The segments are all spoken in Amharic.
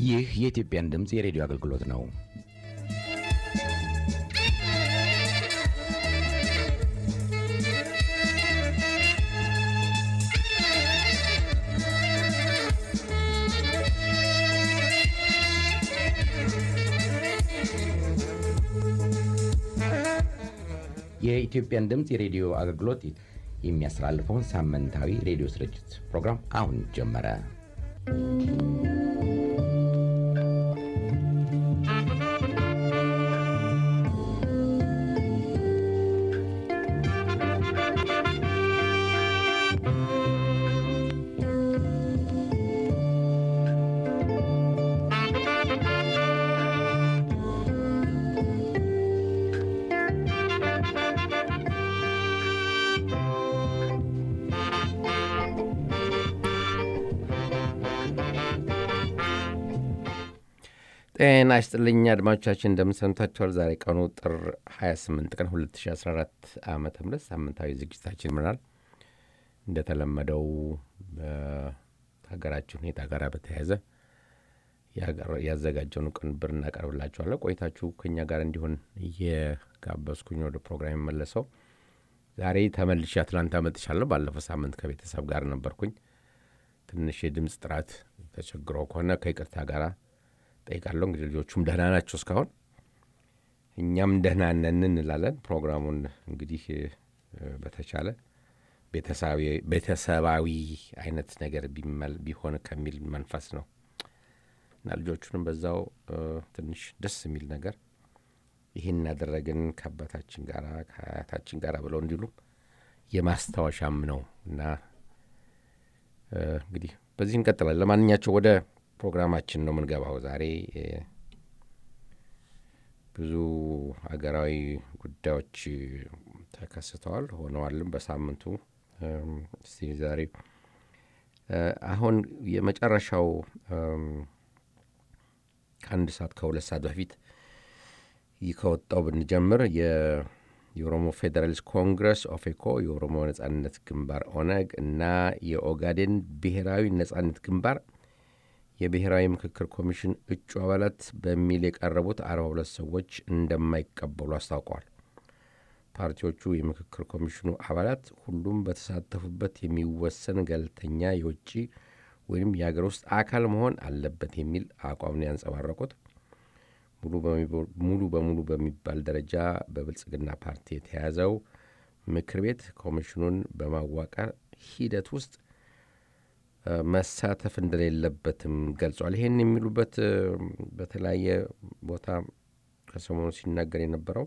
ይህ የኢትዮጵያን ድምፅ የሬዲዮ አገልግሎት ነው። የኢትዮጵያን ድምፅ የሬዲዮ አገልግሎት የሚያስተላልፈውን ሳምንታዊ ሬዲዮ ስርጭት ፕሮግራም አሁን ጀመረ። ጤና ይስጥልኝ አድማጮቻችን እንደምንሰምታችኋል። ዛሬ ቀኑ ጥር 28 ቀን 2014 ዓ ም ሳምንታዊ ዝግጅታችን ይምራል። እንደተለመደው በሀገራችን ሁኔታ ጋር በተያያዘ ያዘጋጀውን ቅንብር እናቀርብላችኋለን። ቆይታችሁ ከኛ ጋር እንዲሆን እየጋበዝኩኝ ወደ ፕሮግራም የመለሰው ዛሬ ተመልሼ አትላንታ መጥቻለሁ። ባለፈው ሳምንት ከቤተሰብ ጋር ነበርኩኝ። ትንሽ የድምፅ ጥራት ተቸግሮ ከሆነ ከይቅርታ ጋር ጠይቃለሁ። እንግዲህ ልጆቹም ደህና ናቸው እስካሁን፣ እኛም ደህና ነን እንላለን። ፕሮግራሙን እንግዲህ በተቻለ ቤተሰባዊ አይነት ነገር ቢሆን ከሚል መንፈስ ነው እና ልጆቹንም በዛው ትንሽ ደስ የሚል ነገር ይህን ያደረግን ከአባታችን ጋር ከአያታችን ጋር ብለው እንዲሉ የማስታወሻም ነው እና እንግዲህ በዚህ እንቀጥላለን። ለማንኛቸው ወደ ፕሮግራማችን ነው የምንገባው። ዛሬ ብዙ ሀገራዊ ጉዳዮች ተከስተዋል ሆነዋልም በሳምንቱ። እስቲ ዛሬ አሁን የመጨረሻው ከአንድ ሰዓት ከሁለት ሰዓት በፊት ይህ ከወጣው ብንጀምር የኦሮሞ ፌዴራሊስት ኮንግረስ ኦፌኮ፣ የኦሮሞ ነጻነት ግንባር ኦነግ እና የኦጋዴን ብሔራዊ ነጻነት ግንባር የብሔራዊ ምክክር ኮሚሽን እጩ አባላት በሚል የቀረቡት አርባ ሁለት ሰዎች እንደማይቀበሉ አስታውቀዋል። ፓርቲዎቹ የምክክር ኮሚሽኑ አባላት ሁሉም በተሳተፉበት የሚወሰን ገለልተኛ የውጭ ወይም የሀገር ውስጥ አካል መሆን አለበት የሚል አቋም ነው ያንጸባረቁት። ሙሉ በሙሉ በሚባል ደረጃ በብልጽግና ፓርቲ የተያዘው ምክር ቤት ኮሚሽኑን በማዋቀር ሂደት ውስጥ መሳተፍ እንደሌለበትም ገልጿል። ይህን የሚሉበት በተለያየ ቦታ ከሰሞኑ ሲናገር የነበረው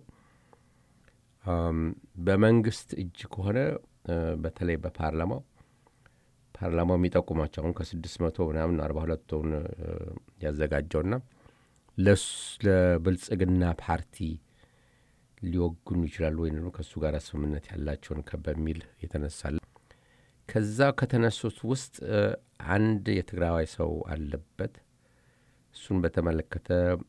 በመንግስት እጅ ከሆነ በተለይ በፓርላማው ፓርላማው የሚጠቁማቸው አሁን ከስድስት መቶ ምናምን አርባ ሁለቱን ያዘጋጀውና ለብልጽግና ፓርቲ ሊወግኑ ይችላሉ ወይም ደግሞ ከእሱ ጋር ስምምነት ያላቸውን በሚል የተነሳለ ከዛ ከተነሱት ውስጥ አንድ የትግራዋይ ሰው አለበት። እሱን በተመለከተ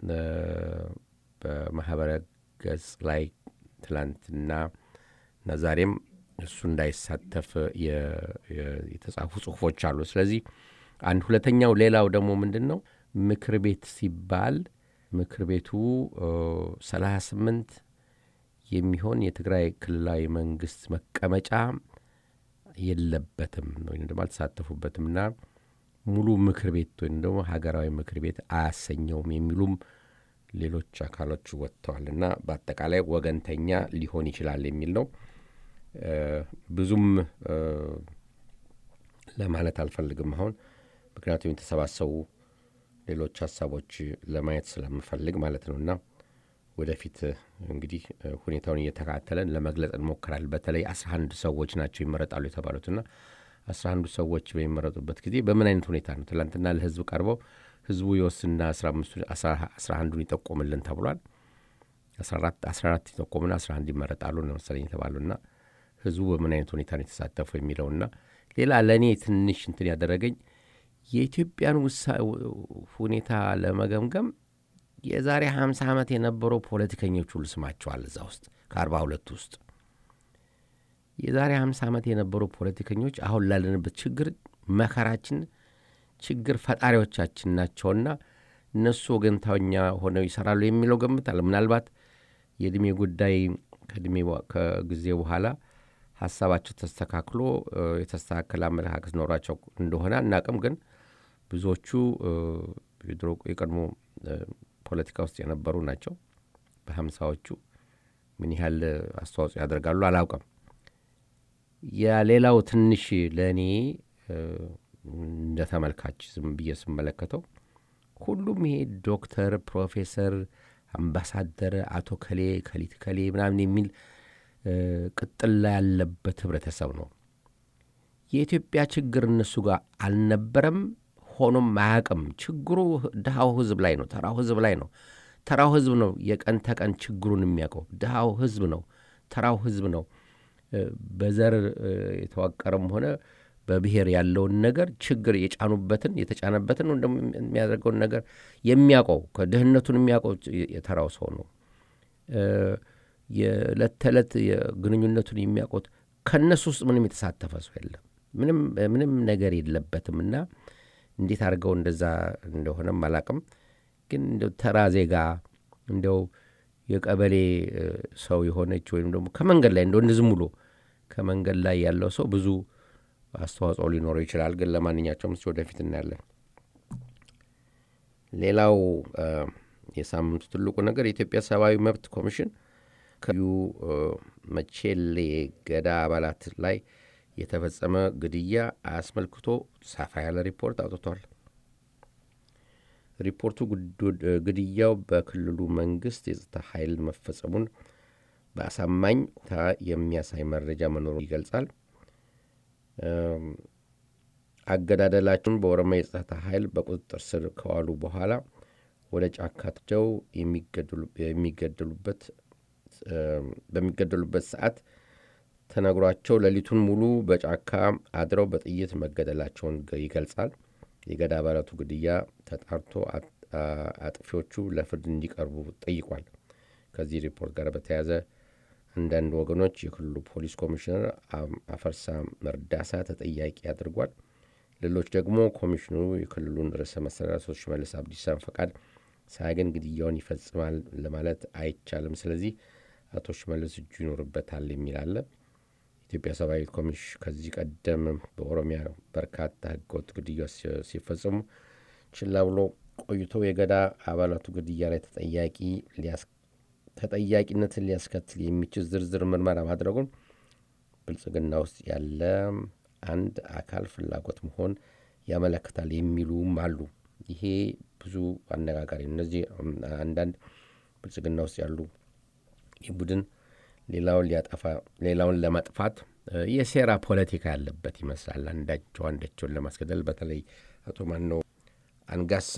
በማህበረ ገጽ ላይ ትላንትና እና ዛሬም እሱ እንዳይሳተፍ የተጻፉ ጽሁፎች አሉ። ስለዚህ አንድ ሁለተኛው፣ ሌላው ደግሞ ምንድን ነው ምክር ቤት ሲባል ምክር ቤቱ ሰላሳ ስምንት የሚሆን የትግራይ ክልላዊ መንግስት መቀመጫ የለበትም ወይም ደግሞ አልተሳተፉበትም እና ሙሉ ምክር ቤት ወይም ደግሞ ሀገራዊ ምክር ቤት አያሰኘውም የሚሉም ሌሎች አካሎች ወጥተዋል እና በአጠቃላይ ወገንተኛ ሊሆን ይችላል የሚል ነው። ብዙም ለማለት አልፈልግም አሁን ምክንያቱም የተሰባሰቡ ሌሎች ሀሳቦች ለማየት ስለምፈልግ ማለት ነው እና ወደፊት እንግዲህ ሁኔታውን እየተከታተለን ለመግለጽ እንሞክራል። በተለይ አስራ አንድ ሰዎች ናቸው ይመረጣሉ የተባሉትና አስራ አንዱ ሰዎች በሚመረጡበት ጊዜ በምን አይነት ሁኔታ ነው? ትላንትና ለህዝብ ቀርበው ህዝቡ የወስና አስራ አንዱን ይጠቆምልን ተብሏል። አስራ አራት ይጠቆምና አስራ አንድ ይመረጣሉ ነው መሰለኝ የተባሉና ህዝቡ በምን አይነት ሁኔታ ነው የተሳተፉ የሚለውና ሌላ ለእኔ ትንሽ እንትን ያደረገኝ የኢትዮጵያን ሁኔታ ለመገምገም የዛሬ ሀምሳ ዓመት የነበሩ ፖለቲከኞች ሁሉ ስማቸዋል እዛ ውስጥ ከአርባ ሁለቱ ውስጥ የዛሬ ሀምሳ ዓመት የነበሩ ፖለቲከኞች አሁን ላለንበት ችግር መከራችን ችግር ፈጣሪዎቻችን ናቸውና እነሱ ወገንታኛ ሆነው ይሰራሉ የሚለው ገምት አለ። ምናልባት የእድሜ ጉዳይ ከእድሜ ከጊዜ በኋላ ሀሳባቸው ተስተካክሎ የተስተካከለ አመለካከት ኖሯቸው እንደሆነ አናቅም። ግን ብዙዎቹ የድሮ የቀድሞ ፖለቲካ ውስጥ የነበሩ ናቸው። በሀምሳዎቹ ምን ያህል አስተዋጽኦ ያደርጋሉ አላውቅም። የሌላው ትንሽ ለእኔ እንደ ተመልካች ዝም ብዬ ስመለከተው ሁሉም ይሄ ዶክተር፣ ፕሮፌሰር፣ አምባሳደር፣ አቶ ከሌ ከሊት ከሌ ምናምን የሚል ቅጥላ ያለበት ህብረተሰብ ነው። የኢትዮጵያ ችግር እነሱ ጋር አልነበረም፣ ሆኖም አያውቅም። ችግሩ ድሃው ህዝብ ላይ ነው፣ ተራው ህዝብ ላይ ነው። ተራው ህዝብ ነው የቀን ተቀን ችግሩን የሚያውቀው። ድሃው ህዝብ ነው፣ ተራው ህዝብ ነው። በዘር የተዋቀረም ሆነ በብሔር ያለውን ነገር ችግር የጫኑበትን የተጫነበትን ደግሞ የሚያደርገውን ነገር የሚያውቀው ከድህነቱን የሚያውቀው የተራው ሰው ነው። የዕለት ተዕለት ግንኙነቱን የሚያውቁት ከእነሱ ውስጥ ምንም የተሳተፈ ሰው የለም። ምንም ምንም ነገር የለበትም እና እንዴት አድርገው እንደዛ እንደሆነም አላቅም። ግን እንደው ተራ ዜጋ እንደው የቀበሌ ሰው የሆነች ወይም ደግሞ ከመንገድ ላይ እንደው ዝም ብሎ ከመንገድ ላይ ያለው ሰው ብዙ አስተዋጽኦ ሊኖረው ይችላል። ግን ለማንኛቸውም ስ ወደፊት እናያለን። ሌላው የሳምንቱ ትልቁ ነገር የኢትዮጵያ ሰብአዊ መብት ኮሚሽን ከዩ መቼሌ ገዳ አባላት ላይ የተፈጸመ ግድያ አስመልክቶ ሰፋ ያለ ሪፖርት አውጥቷል። ሪፖርቱ ግድያው በክልሉ መንግስት የጸጥታ ኃይል መፈጸሙን በአሳማኝ ሁኔታ የሚያሳይ መረጃ መኖሩን ይገልጻል። አገዳደላቸውን በኦሮሚያ የጸጥታ ኃይል በቁጥጥር ስር ከዋሉ በኋላ ወደ ጫካቸው የሚገደሉበት በሚገደሉበት ሰዓት ተነግሯቸው ሌሊቱን ሙሉ በጫካ አድረው በጥይት መገደላቸውን ይገልጻል። የገዳ አባላቱ ግድያ ተጣርቶ አጥፊዎቹ ለፍርድ እንዲቀርቡ ጠይቋል። ከዚህ ሪፖርት ጋር በተያያዘ አንዳንድ ወገኖች የክልሉ ፖሊስ ኮሚሽነር አፈርሳ መርዳሳ ተጠያቂ አድርጓል። ሌሎች ደግሞ ኮሚሽኑ የክልሉን ርዕሰ መስተዳድር ሽመልስ አብዲሳን ፈቃድ ሳያገኝ ግድያውን ይፈጽማል ለማለት አይቻልም። ስለዚህ አቶ ሽመልስ እጁ ይኖርበታል የሚል አለ። ኢትዮጵያ ሰብአዊ ኮሚሽን ከዚህ ቀደም በኦሮሚያ በርካታ ህገወጥ ግድያ ሲፈጽሙ ችላ ብሎ ቆይቶ የገዳ አባላቱ ግድያ ላይ ተጠያቂ ተጠያቂነትን ሊያስከትል የሚችል ዝርዝር ምርመራ ማድረጉን ብልጽግና ውስጥ ያለ አንድ አካል ፍላጎት መሆን ያመለክታል የሚሉም አሉ። ይሄ ብዙ አነጋጋሪ እነዚህ አንዳንድ ብልጽግና ውስጥ ያሉ ይህ ቡድን ሌላውን ሊያጠፋ ሌላውን ለማጥፋት የሴራ ፖለቲካ ያለበት ይመስላል። አንዳቸው አንዳቸውን ለማስገደል በተለይ አቶ ማነው አንጋሳ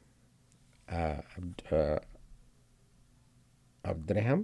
አብድራሃም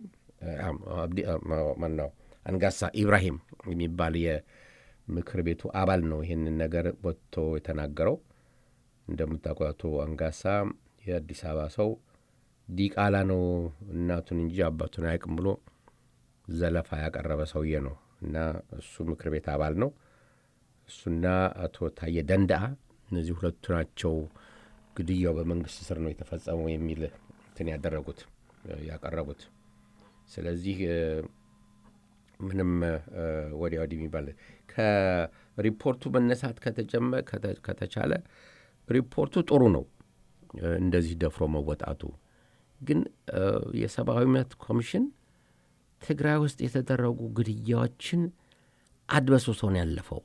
ማነው አንጋሳ ኢብራሂም የሚባል የምክር ቤቱ አባል ነው ይህንን ነገር ወጥቶ የተናገረው። እንደምታውቁ አቶ አንጋሳ የአዲስ አበባ ሰው ዲቃላ ነው እናቱን እንጂ አባቱን አያውቅም ብሎ ዘለፋ ያቀረበ ሰውዬ ነው እና እሱ ምክር ቤት አባል ነው። እሱና አቶ ታየ ደንዳአ እነዚህ ሁለቱ ናቸው ግድያው በመንግስት ስር ነው የተፈጸመው የሚል እንትን ያደረጉት ያቀረቡት። ስለዚህ ምንም ወዲያ ወዲህ የሚባል ከሪፖርቱ መነሳት ከተቻለ ሪፖርቱ ጥሩ ነው፣ እንደዚህ ደፍሮ መወጣቱ ግን የሰብአዊ መብት ኮሚሽን ትግራይ ውስጥ የተደረጉ ግድያዎችን አድበስብሶ ነው ያለፈው።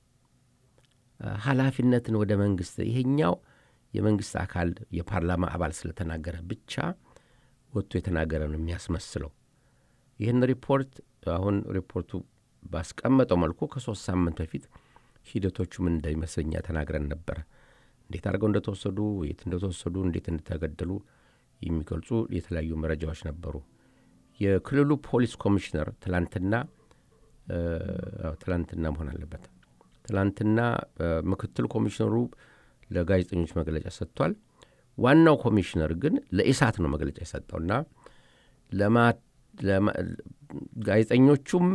ኃላፊነትን ወደ መንግስት ይሄኛው የመንግስት አካል የፓርላማ አባል ስለተናገረ ብቻ ወጥቶ የተናገረ ነው የሚያስመስለው። ይህን ሪፖርት አሁን ሪፖርቱ ባስቀመጠው መልኩ ከሶስት ሳምንት በፊት ሂደቶቹ ምን እንደሚመስለኛ ተናግረን ነበረ። እንዴት አድርገው እንደተወሰዱ፣ የት እንደተወሰዱ፣ እንዴት እንደተገደሉ የሚገልጹ የተለያዩ መረጃዎች ነበሩ። የክልሉ ፖሊስ ኮሚሽነር ትላንትና ትላንትና መሆን አለበት ትላንትና ምክትል ኮሚሽነሩ ለጋዜጠኞች መግለጫ ሰጥቷል። ዋናው ኮሚሽነር ግን ለኢሳት ነው መግለጫ የሰጠውና ጋዜጠኞቹም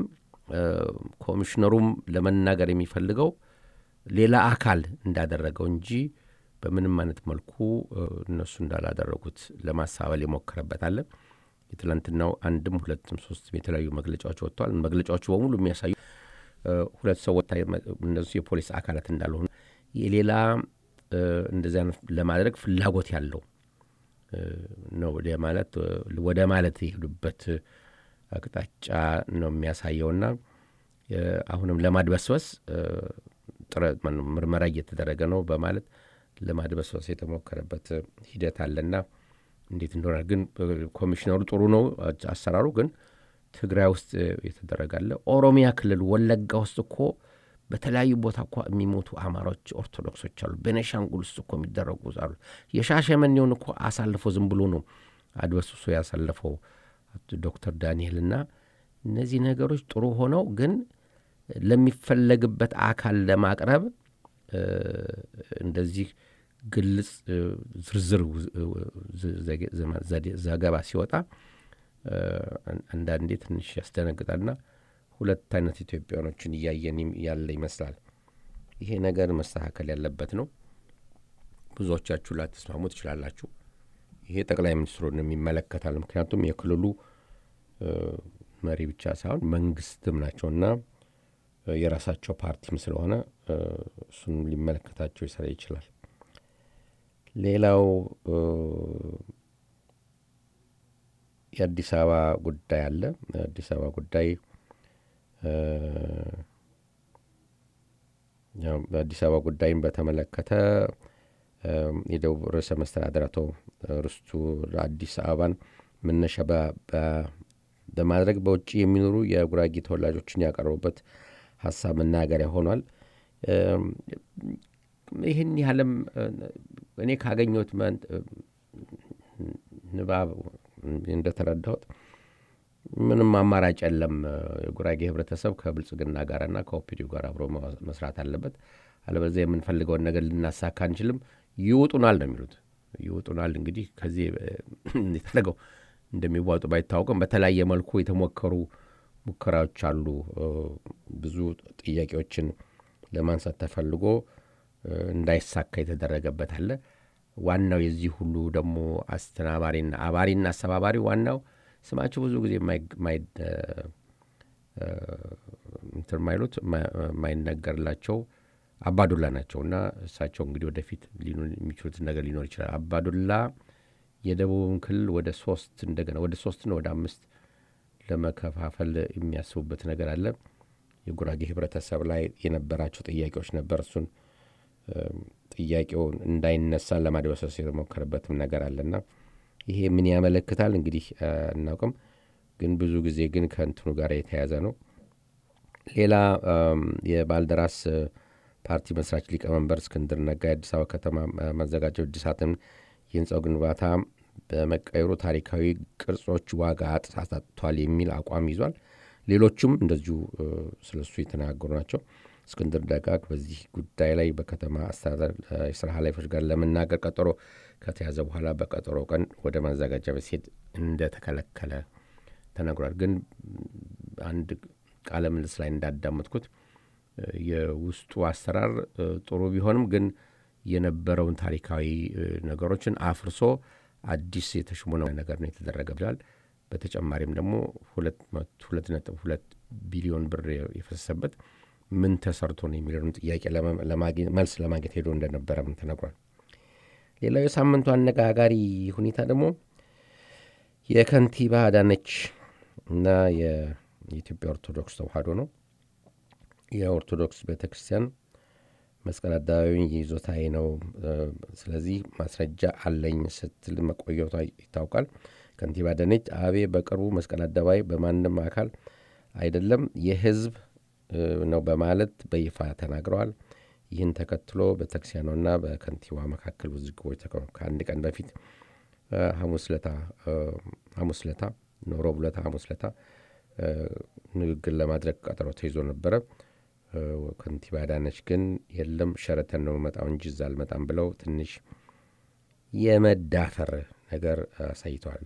ኮሚሽነሩም ለመናገር የሚፈልገው ሌላ አካል እንዳደረገው እንጂ በምንም አይነት መልኩ እነሱ እንዳላደረጉት ለማሳበል የሞከረበት አለ። የትላንትናው አንድም ሁለትም ሶስትም የተለያዩ መግለጫዎች ወጥተዋል። መግለጫዎቹ በሙሉ የሚያሳዩ ሁለት ሰዎች እነሱ የፖሊስ አካላት እንዳልሆኑ የሌላ እንደዚህ አይነት ለማድረግ ፍላጎት ያለው ነው ማለት ወደ ማለት የሄዱበት አቅጣጫ ነው የሚያሳየውና አሁንም ለማድበስበስ ጥረት ምርመራ እየተደረገ ነው በማለት ለማድበስበስ የተሞከረበት ሂደት አለና እንዴት እንደሆነ ግን ኮሚሽነሩ ጥሩ ነው አሰራሩ። ግን ትግራይ ውስጥ የተደረጋለ ኦሮሚያ ክልል ወለጋ ውስጥ እኮ በተለያዩ ቦታ እኮ የሚሞቱ አማራዎች ኦርቶዶክሶች አሉ። ቤኒሻንጉል ውስጥ እኮ የሚደረጉ አሉ። የሻሸመኔውን እኮ አሳልፎ ዝም ብሎ ነው አድበስብሶ ያሳለፈው ዶክተር ዳንኤልና እነዚህ ነገሮች ጥሩ ሆነው ግን ለሚፈለግበት አካል ለማቅረብ እንደዚህ ግልጽ ዝርዝር ዘገባ ሲወጣ አንዳንዴ ትንሽ ያስደነግጣልና ሁለት አይነት ኢትዮጵያኖችን እያየን ያለ ይመስላል። ይሄ ነገር መስተካከል ያለበት ነው። ብዙዎቻችሁ ላትስማሙ ትችላላችሁ። ይሄ ጠቅላይ ሚኒስትሩን ይመለከታል። ምክንያቱም የክልሉ መሪ ብቻ ሳይሆን መንግስትም ናቸውና የራሳቸው ፓርቲም ስለሆነ እሱን ሊመለከታቸው ይሰራ ይችላል። ሌላው የአዲስ አበባ ጉዳይ አለ። የአዲስ አበባ ጉዳይ በአዲስ አበባ ጉዳይን በተመለከተ የደቡብ ርዕሰ መስተዳድር አቶ ርስቱ አዲስ አበባን መነሻ በማድረግ በውጭ የሚኖሩ የጉራጌ ተወላጆችን ያቀረቡበት ሀሳብ መናገሪያ ሆኗል። ይህን ያህልም እኔ ካገኘሁት ንባብ እንደተረዳሁት ምንም አማራጭ የለም። የጉራጌ ህብረተሰብ ከብልጽግና ጋርና ከኦፒዲዮ ጋር አብሮ መስራት አለበት። አለበዚያ የምንፈልገውን ነገር ልናሳካ አንችልም። ይውጡናል ነው የሚሉት። ይውጡናል እንግዲህ ከዚህ የተደረገው እንደሚዋጡ ባይታወቅም በተለያየ መልኩ የተሞከሩ ሙከራዎች አሉ። ብዙ ጥያቄዎችን ለማንሳት ተፈልጎ እንዳይሳካ የተደረገበት አለ። ዋናው የዚህ ሁሉ ደግሞ አስተናባሪና አባሪና አስተባባሪ ዋናው ስማቸው ብዙ ጊዜ እንትን ማይሉት የማይነገርላቸው አባዱላ ናቸው እና እሳቸው እንግዲህ ወደፊት የሚችሉትን ነገር ሊኖር ይችላል። አባዱላ የደቡብን ክልል ወደ ሶስት እንደገና ወደ ሶስትና ወደ አምስት ለመከፋፈል የሚያስቡበት ነገር አለ። የጉራጌ ህብረተሰብ ላይ የነበራቸው ጥያቄዎች ነበር። እሱን ጥያቄውን እንዳይነሳ ለማድበሰስ የተሞከረበትም ነገር አለና ይሄ ምን ያመለክታል እንግዲህ አናውቅም። ግን ብዙ ጊዜ ግን ከእንትኑ ጋር የተያዘ ነው። ሌላ የባልደራስ ፓርቲ መስራች ሊቀመንበር እስክንድር ነጋ የአዲስ አበባ ከተማ ማዘጋጃው እድሳትን የህንፃው ግንባታ በመቀየሩ ታሪካዊ ቅርጾች ዋጋ አሳጥቷል የሚል አቋም ይዟል። ሌሎቹም እንደዚሁ ስለሱ የተናገሩ ናቸው። እስክንድር ነጋ በዚህ ጉዳይ ላይ በከተማ አስተዳደር የስራ ኃላፊዎች ጋር ለመናገር ቀጠሮ ከተያዘ በኋላ በቀጠሮ ቀን ወደ ማዘጋጃ ቤት ሲሄድ እንደተከለከለ ተነግሯል። ግን አንድ ቃለ ምልልስ ላይ እንዳዳመጥኩት የውስጡ አሰራር ጥሩ ቢሆንም ግን የነበረውን ታሪካዊ ነገሮችን አፍርሶ አዲስ የተሽሞነ ነገር ነው የተደረገ ብሏል። በተጨማሪም ደግሞ ሁለት ነጥብ ሁለት ቢሊዮን ብር የፈሰሰበት ምን ተሰርቶ ነው የሚለውን ጥያቄ መልስ ለማግኘት ሄዶ እንደነበረም ተነግሯል። ሌላው የሳምንቱ አነጋጋሪ ሁኔታ ደግሞ የከንቲባ አዳነች እና የኢትዮጵያ ኦርቶዶክስ ተዋሕዶ ነው። የኦርቶዶክስ ቤተ ክርስቲያን መስቀል አደባባይ ይዞታዬ ነው፣ ስለዚህ ማስረጃ አለኝ ስትል መቆየቷ ይታወቃል። ከንቲባ አዳነች አቤቤ በቅርቡ መስቀል አደባባይ በማንም አካል አይደለም የሕዝብ ነው በማለት በይፋ ተናግረዋል። ይህን ተከትሎ በቤተክርስቲያኗና በከንቲባ መካከል ውዝግቦች ከአንድ ቀን በፊት ሐሙስ ለታ ሐሙስ ለታ ሮብ ለታ ሐሙስ ለታ ንግግር ለማድረግ ቀጠሮ ተይዞ ነበረ። ከንቲባ አዳነች ግን የለም ሸረተን ነው መጣው እንጂ እዛ አልመጣም ብለው ትንሽ የመዳፈር ነገር አሳይተዋል።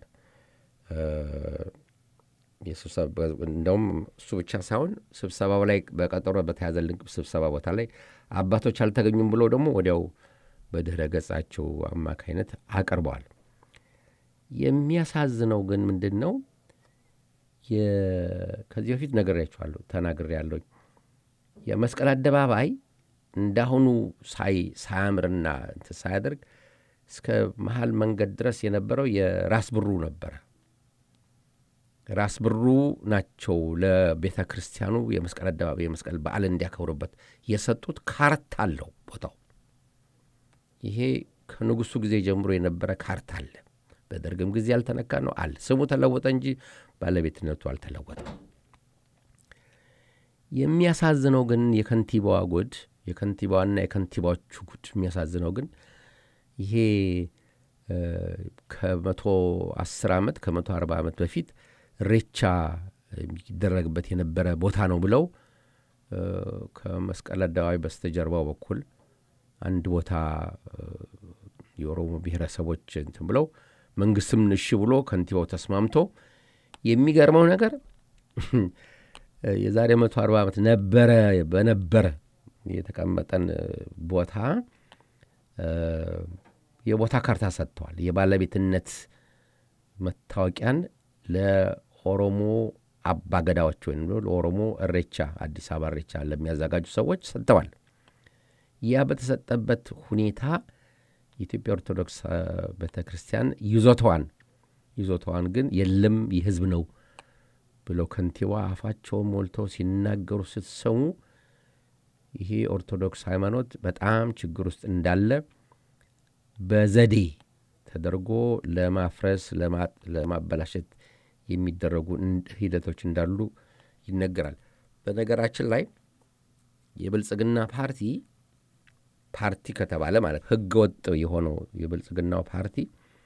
እንደውም እሱ ብቻ ሳይሆን ስብሰባው ላይ በቀጠሮ በተያዘልን ስብሰባ ቦታ ላይ አባቶች አልተገኙም ብሎ ደግሞ ወዲያው በድኅረ ገጻቸው አማካይነት አቅርበዋል። የሚያሳዝነው ግን ምንድን ነው? ከዚህ በፊት ነግሬያችኋለሁ፣ ተናግሬያለሁ። የመስቀል አደባባይ እንዳሁኑ ሳያምርና እንትን ሳያደርግ እስከ መሀል መንገድ ድረስ የነበረው የራስ ብሩ ነበረ። ራስ ብሩ ናቸው ለቤተ ክርስቲያኑ የመስቀል አደባባይ የመስቀል በዓል እንዲያከብሩበት የሰጡት ካርታ አለው ቦታው። ይሄ ከንጉሱ ጊዜ ጀምሮ የነበረ ካርታ አለ። በደርግም ጊዜ ያልተነካ ነው አለ። ስሙ ተለወጠ እንጂ ባለቤትነቱ አልተለወጠም። የሚያሳዝነው ግን የከንቲባዋ ጉድ የከንቲባዋና የከንቲባዎቹ ጉድ የሚያሳዝነው ግን ይሄ ከመቶ አስር ዓመት ከመቶ አርባ ዓመት በፊት ሬቻ የሚደረግበት የነበረ ቦታ ነው ብለው ከመስቀል አደባባይ በስተጀርባው በኩል አንድ ቦታ የኦሮሞ ብሔረሰቦች እንትን ብለው መንግስትም እሺ ብሎ ከንቲባው ተስማምቶ የሚገርመው ነገር የዛሬ መቶ አርባ ዓመት ነበረ በነበረ የተቀመጠን ቦታ የቦታ ካርታ ሰጥተዋል። የባለቤትነት መታወቂያን ለኦሮሞ አባገዳዎች ወይም ለኦሮሞ እሬቻ አዲስ አበባ እሬቻ ለሚያዘጋጁ ሰዎች ሰጥተዋል። ያ በተሰጠበት ሁኔታ የኢትዮጵያ ኦርቶዶክስ ቤተ ክርስቲያን ይዞታዋን ይዞታዋን ግን የለም የህዝብ ነው ብለው ከንቲባ አፋቸውን ሞልተው ሲናገሩ ስትሰሙ ይሄ ኦርቶዶክስ ሃይማኖት በጣም ችግር ውስጥ እንዳለ በዘዴ ተደርጎ ለማፍረስ ለማበላሸት የሚደረጉ ሂደቶች እንዳሉ ይነገራል። በነገራችን ላይ የብልጽግና ፓርቲ ፓርቲ ከተባለ ማለት ህገ ወጥ የሆነው የብልጽግናው ፓርቲ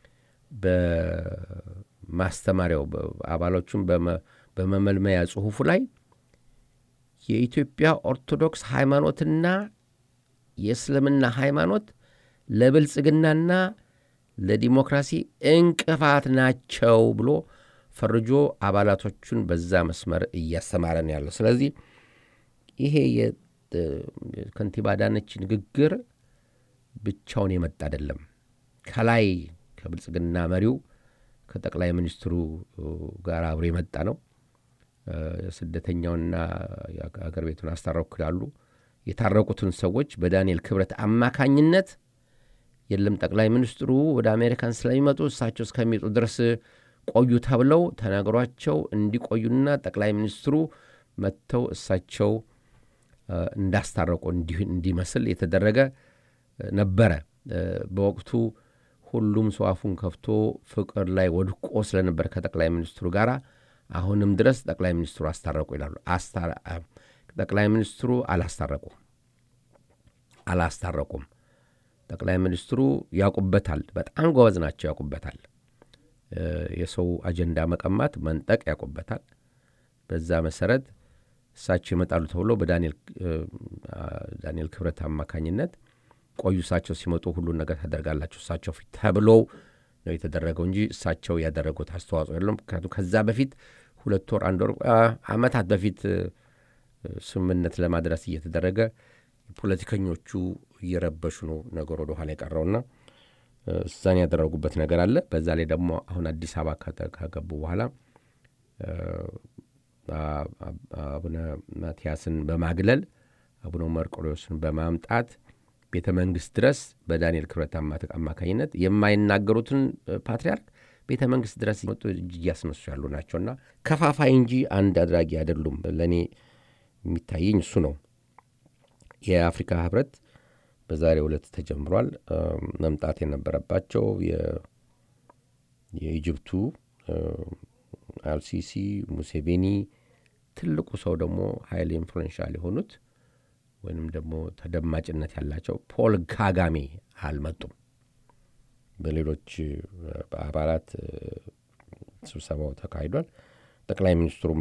በማስተማሪያው አባሎቹን በመመልመያ ጽሁፉ ላይ የኢትዮጵያ ኦርቶዶክስ ሃይማኖትና የእስልምና ሃይማኖት ለብልጽግናና ለዲሞክራሲ እንቅፋት ናቸው ብሎ ፈርጆ አባላቶቹን በዛ መስመር እያስተማረ ነው ያለው። ስለዚህ ይሄ የከንቲባ አዳነች ንግግር ብቻውን የመጣ አይደለም። ከላይ ከብልጽግና መሪው ከጠቅላይ ሚኒስትሩ ጋር አብሮ የመጣ ነው። ስደተኛውና የአገር ቤቱን አስታረኩ ያሉ የታረቁትን ሰዎች በዳንኤል ክብረት አማካኝነት የለም ጠቅላይ ሚኒስትሩ ወደ አሜሪካን ስለሚመጡ እሳቸው እስከሚመጡ ድረስ ቆዩ ተብለው ተነግሯቸው እንዲቆዩና ጠቅላይ ሚኒስትሩ መጥተው እሳቸው እንዳስታረቁ እንዲመስል የተደረገ ነበረ። በወቅቱ ሁሉም ሰው አፉን ከፍቶ ፍቅር ላይ ወድቆ ስለነበር ከጠቅላይ ሚኒስትሩ ጋር አሁንም ድረስ ጠቅላይ ሚኒስትሩ አስታረቁ ይላሉ። ጠቅላይ ሚኒስትሩ አላስታረቁም አላስታረቁም። ጠቅላይ ሚኒስትሩ ያውቁበታል። በጣም ጎበዝ ናቸው፣ ያውቁበታል። የሰው አጀንዳ መቀማት፣ መንጠቅ ያውቁበታል። በዛ መሰረት እሳቸው ይመጣሉ ተብሎ በዳንኤል ክብረት አማካኝነት ቆዩ፣ እሳቸው ሲመጡ ሁሉን ነገር ታደርጋላችሁ እሳቸው ፊት ተብሎ ነው የተደረገው እንጂ እሳቸው ያደረጉት አስተዋጽኦ የለም። ምክንያቱም ከዛ በፊት ሁለት ወር አንድ ወር ዓመታት በፊት ስምምነት ለማድረስ እየተደረገ ፖለቲከኞቹ እየረበሹ ነው ነገር ወደ ኋላ የቀረውና እዛን ያደረጉበት ነገር አለ። በዛ ላይ ደግሞ አሁን አዲስ አበባ ከገቡ በኋላ አቡነ ማትያስን በማግለል አቡነ መርቆሬዎስን በማምጣት ቤተ መንግስት ድረስ በዳንኤል ክብረት አማካኝነት የማይናገሩትን ፓትርያርክ ቤተ መንግስት ድረስ መጡ እጅ እያስነሱ ያሉ ናቸውና ከፋፋይ እንጂ አንድ አድራጊ አይደሉም። ለእኔ የሚታየኝ እሱ ነው። የአፍሪካ ህብረት በዛሬው ዕለት ተጀምሯል። መምጣት የነበረባቸው የኢጅፕቱ አልሲሲ፣ ሙሴቬኒ፣ ትልቁ ሰው ደግሞ ሀይል ኢንፍሉዌንሻል የሆኑት ወይንም ደግሞ ተደማጭነት ያላቸው ፖል ካጋሜ አልመጡም። በሌሎች አባላት ስብሰባው ተካሂዷል። ጠቅላይ ሚኒስትሩም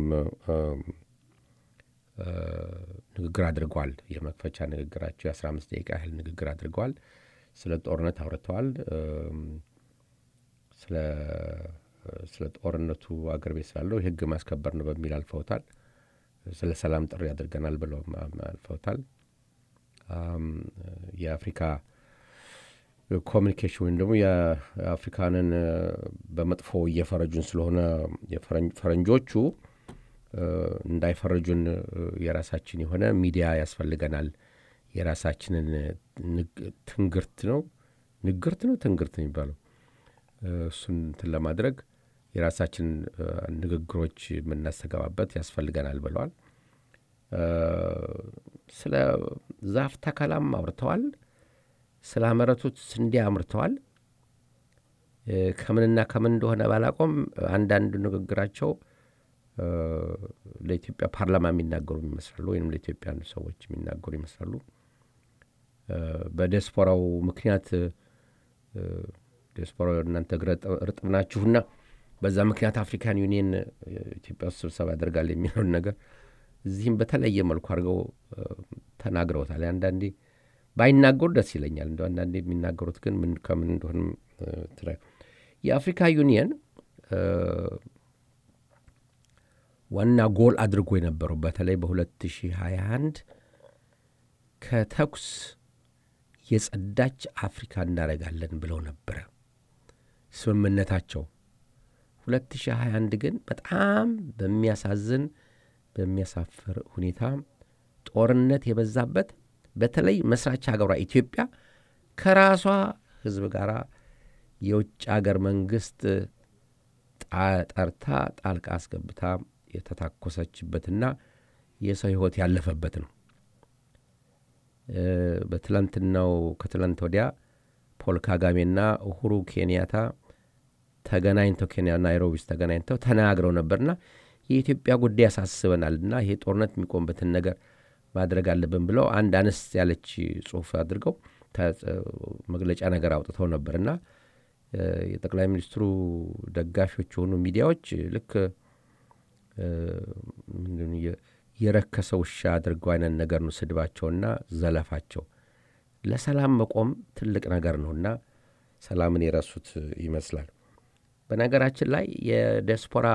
ንግግር አድርገዋል። የመክፈቻ ንግግራቸው የአስራ አምስት ደቂቃ ያህል ንግግር አድርገዋል። ስለ ጦርነት አውርተዋል። ስለ ጦርነቱ አገር ቤት ስላለው የህግ ማስከበር ነው በሚል አልፈውታል። ስለ ሰላም ጥሪ አድርገናል ብለው አልፈውታል። የአፍሪካ ኮሚኒኬሽን ወይም ደግሞ የአፍሪካንን በመጥፎ እየፈረጁን ስለሆነ ፈረንጆቹ እንዳይፈረጁን የራሳችን የሆነ ሚዲያ ያስፈልገናል። የራሳችንን ትንግርት ነው ንግርት ነው ትንግርት የሚባለው እሱን እንትን ለማድረግ የራሳችን ንግግሮች የምናስተገባበት ያስፈልገናል ብለዋል። ስለ ዛፍ ተከላም አውርተዋል። ስለ አመረቱት ስንዴ አምርተዋል። ከምንና ከምን እንደሆነ ባላቆም አንዳንድ ንግግራቸው ለኢትዮጵያ ፓርላማ የሚናገሩ ይመስላሉ፣ ወይም ለኢትዮጵያ ሰዎች የሚናገሩ ይመስላሉ። በዲያስፖራው ምክንያት ዲያስፖራው እናንተ እርጥብ ናችሁና በዛ ምክንያት አፍሪካን ዩኒየን ኢትዮጵያ ውስጥ ስብሰባ ያደርጋል የሚለውን ነገር እዚህም በተለየ መልኩ አድርገው ተናግረውታል። አንዳንዴ ባይናገሩ ደስ ይለኛል። እንደ አንዳንዴ የሚናገሩት ግን ምን ከምን እንደሆንም የአፍሪካ ዩኒየን ዋና ጎል አድርጎ የነበረው በተለይ በ2021 ከተኩስ የጸዳች አፍሪካ እናደርጋለን ብለው ነበረ ስምምነታቸው። 2021 ግን በጣም በሚያሳዝን በሚያሳፍር ሁኔታ ጦርነት የበዛበት በተለይ መስራች ሀገሯ ኢትዮጵያ ከራሷ ሕዝብ ጋር የውጭ አገር መንግስት ጠርታ ጣልቃ አስገብታ የተታኮሰችበትና የሰው ሕይወት ያለፈበት ነው። በትላንትናው ከትላንት ወዲያ ፖል ካጋሜና ኡሁሩ ኬንያታ ተገናኝተው ኬንያ ናይሮቢ ውስጥ ተገናኝተው ተናግረው ነበርና የኢትዮጵያ ጉዳይ ያሳስበናልና ይሄ ጦርነት የሚቆምበትን ነገር ማድረግ አለብን ብለው አንድ አነስ ያለች ጽሁፍ አድርገው መግለጫ ነገር አውጥተው ነበርና የጠቅላይ ሚኒስትሩ ደጋፊዎች የሆኑ ሚዲያዎች ልክ የረከሰ ውሻ አድርገው አይነት ነገር ነው ስድባቸውና ዘለፋቸው። ለሰላም መቆም ትልቅ ነገር ነውና ሰላምን የረሱት ይመስላል። በነገራችን ላይ የዲያስፖራ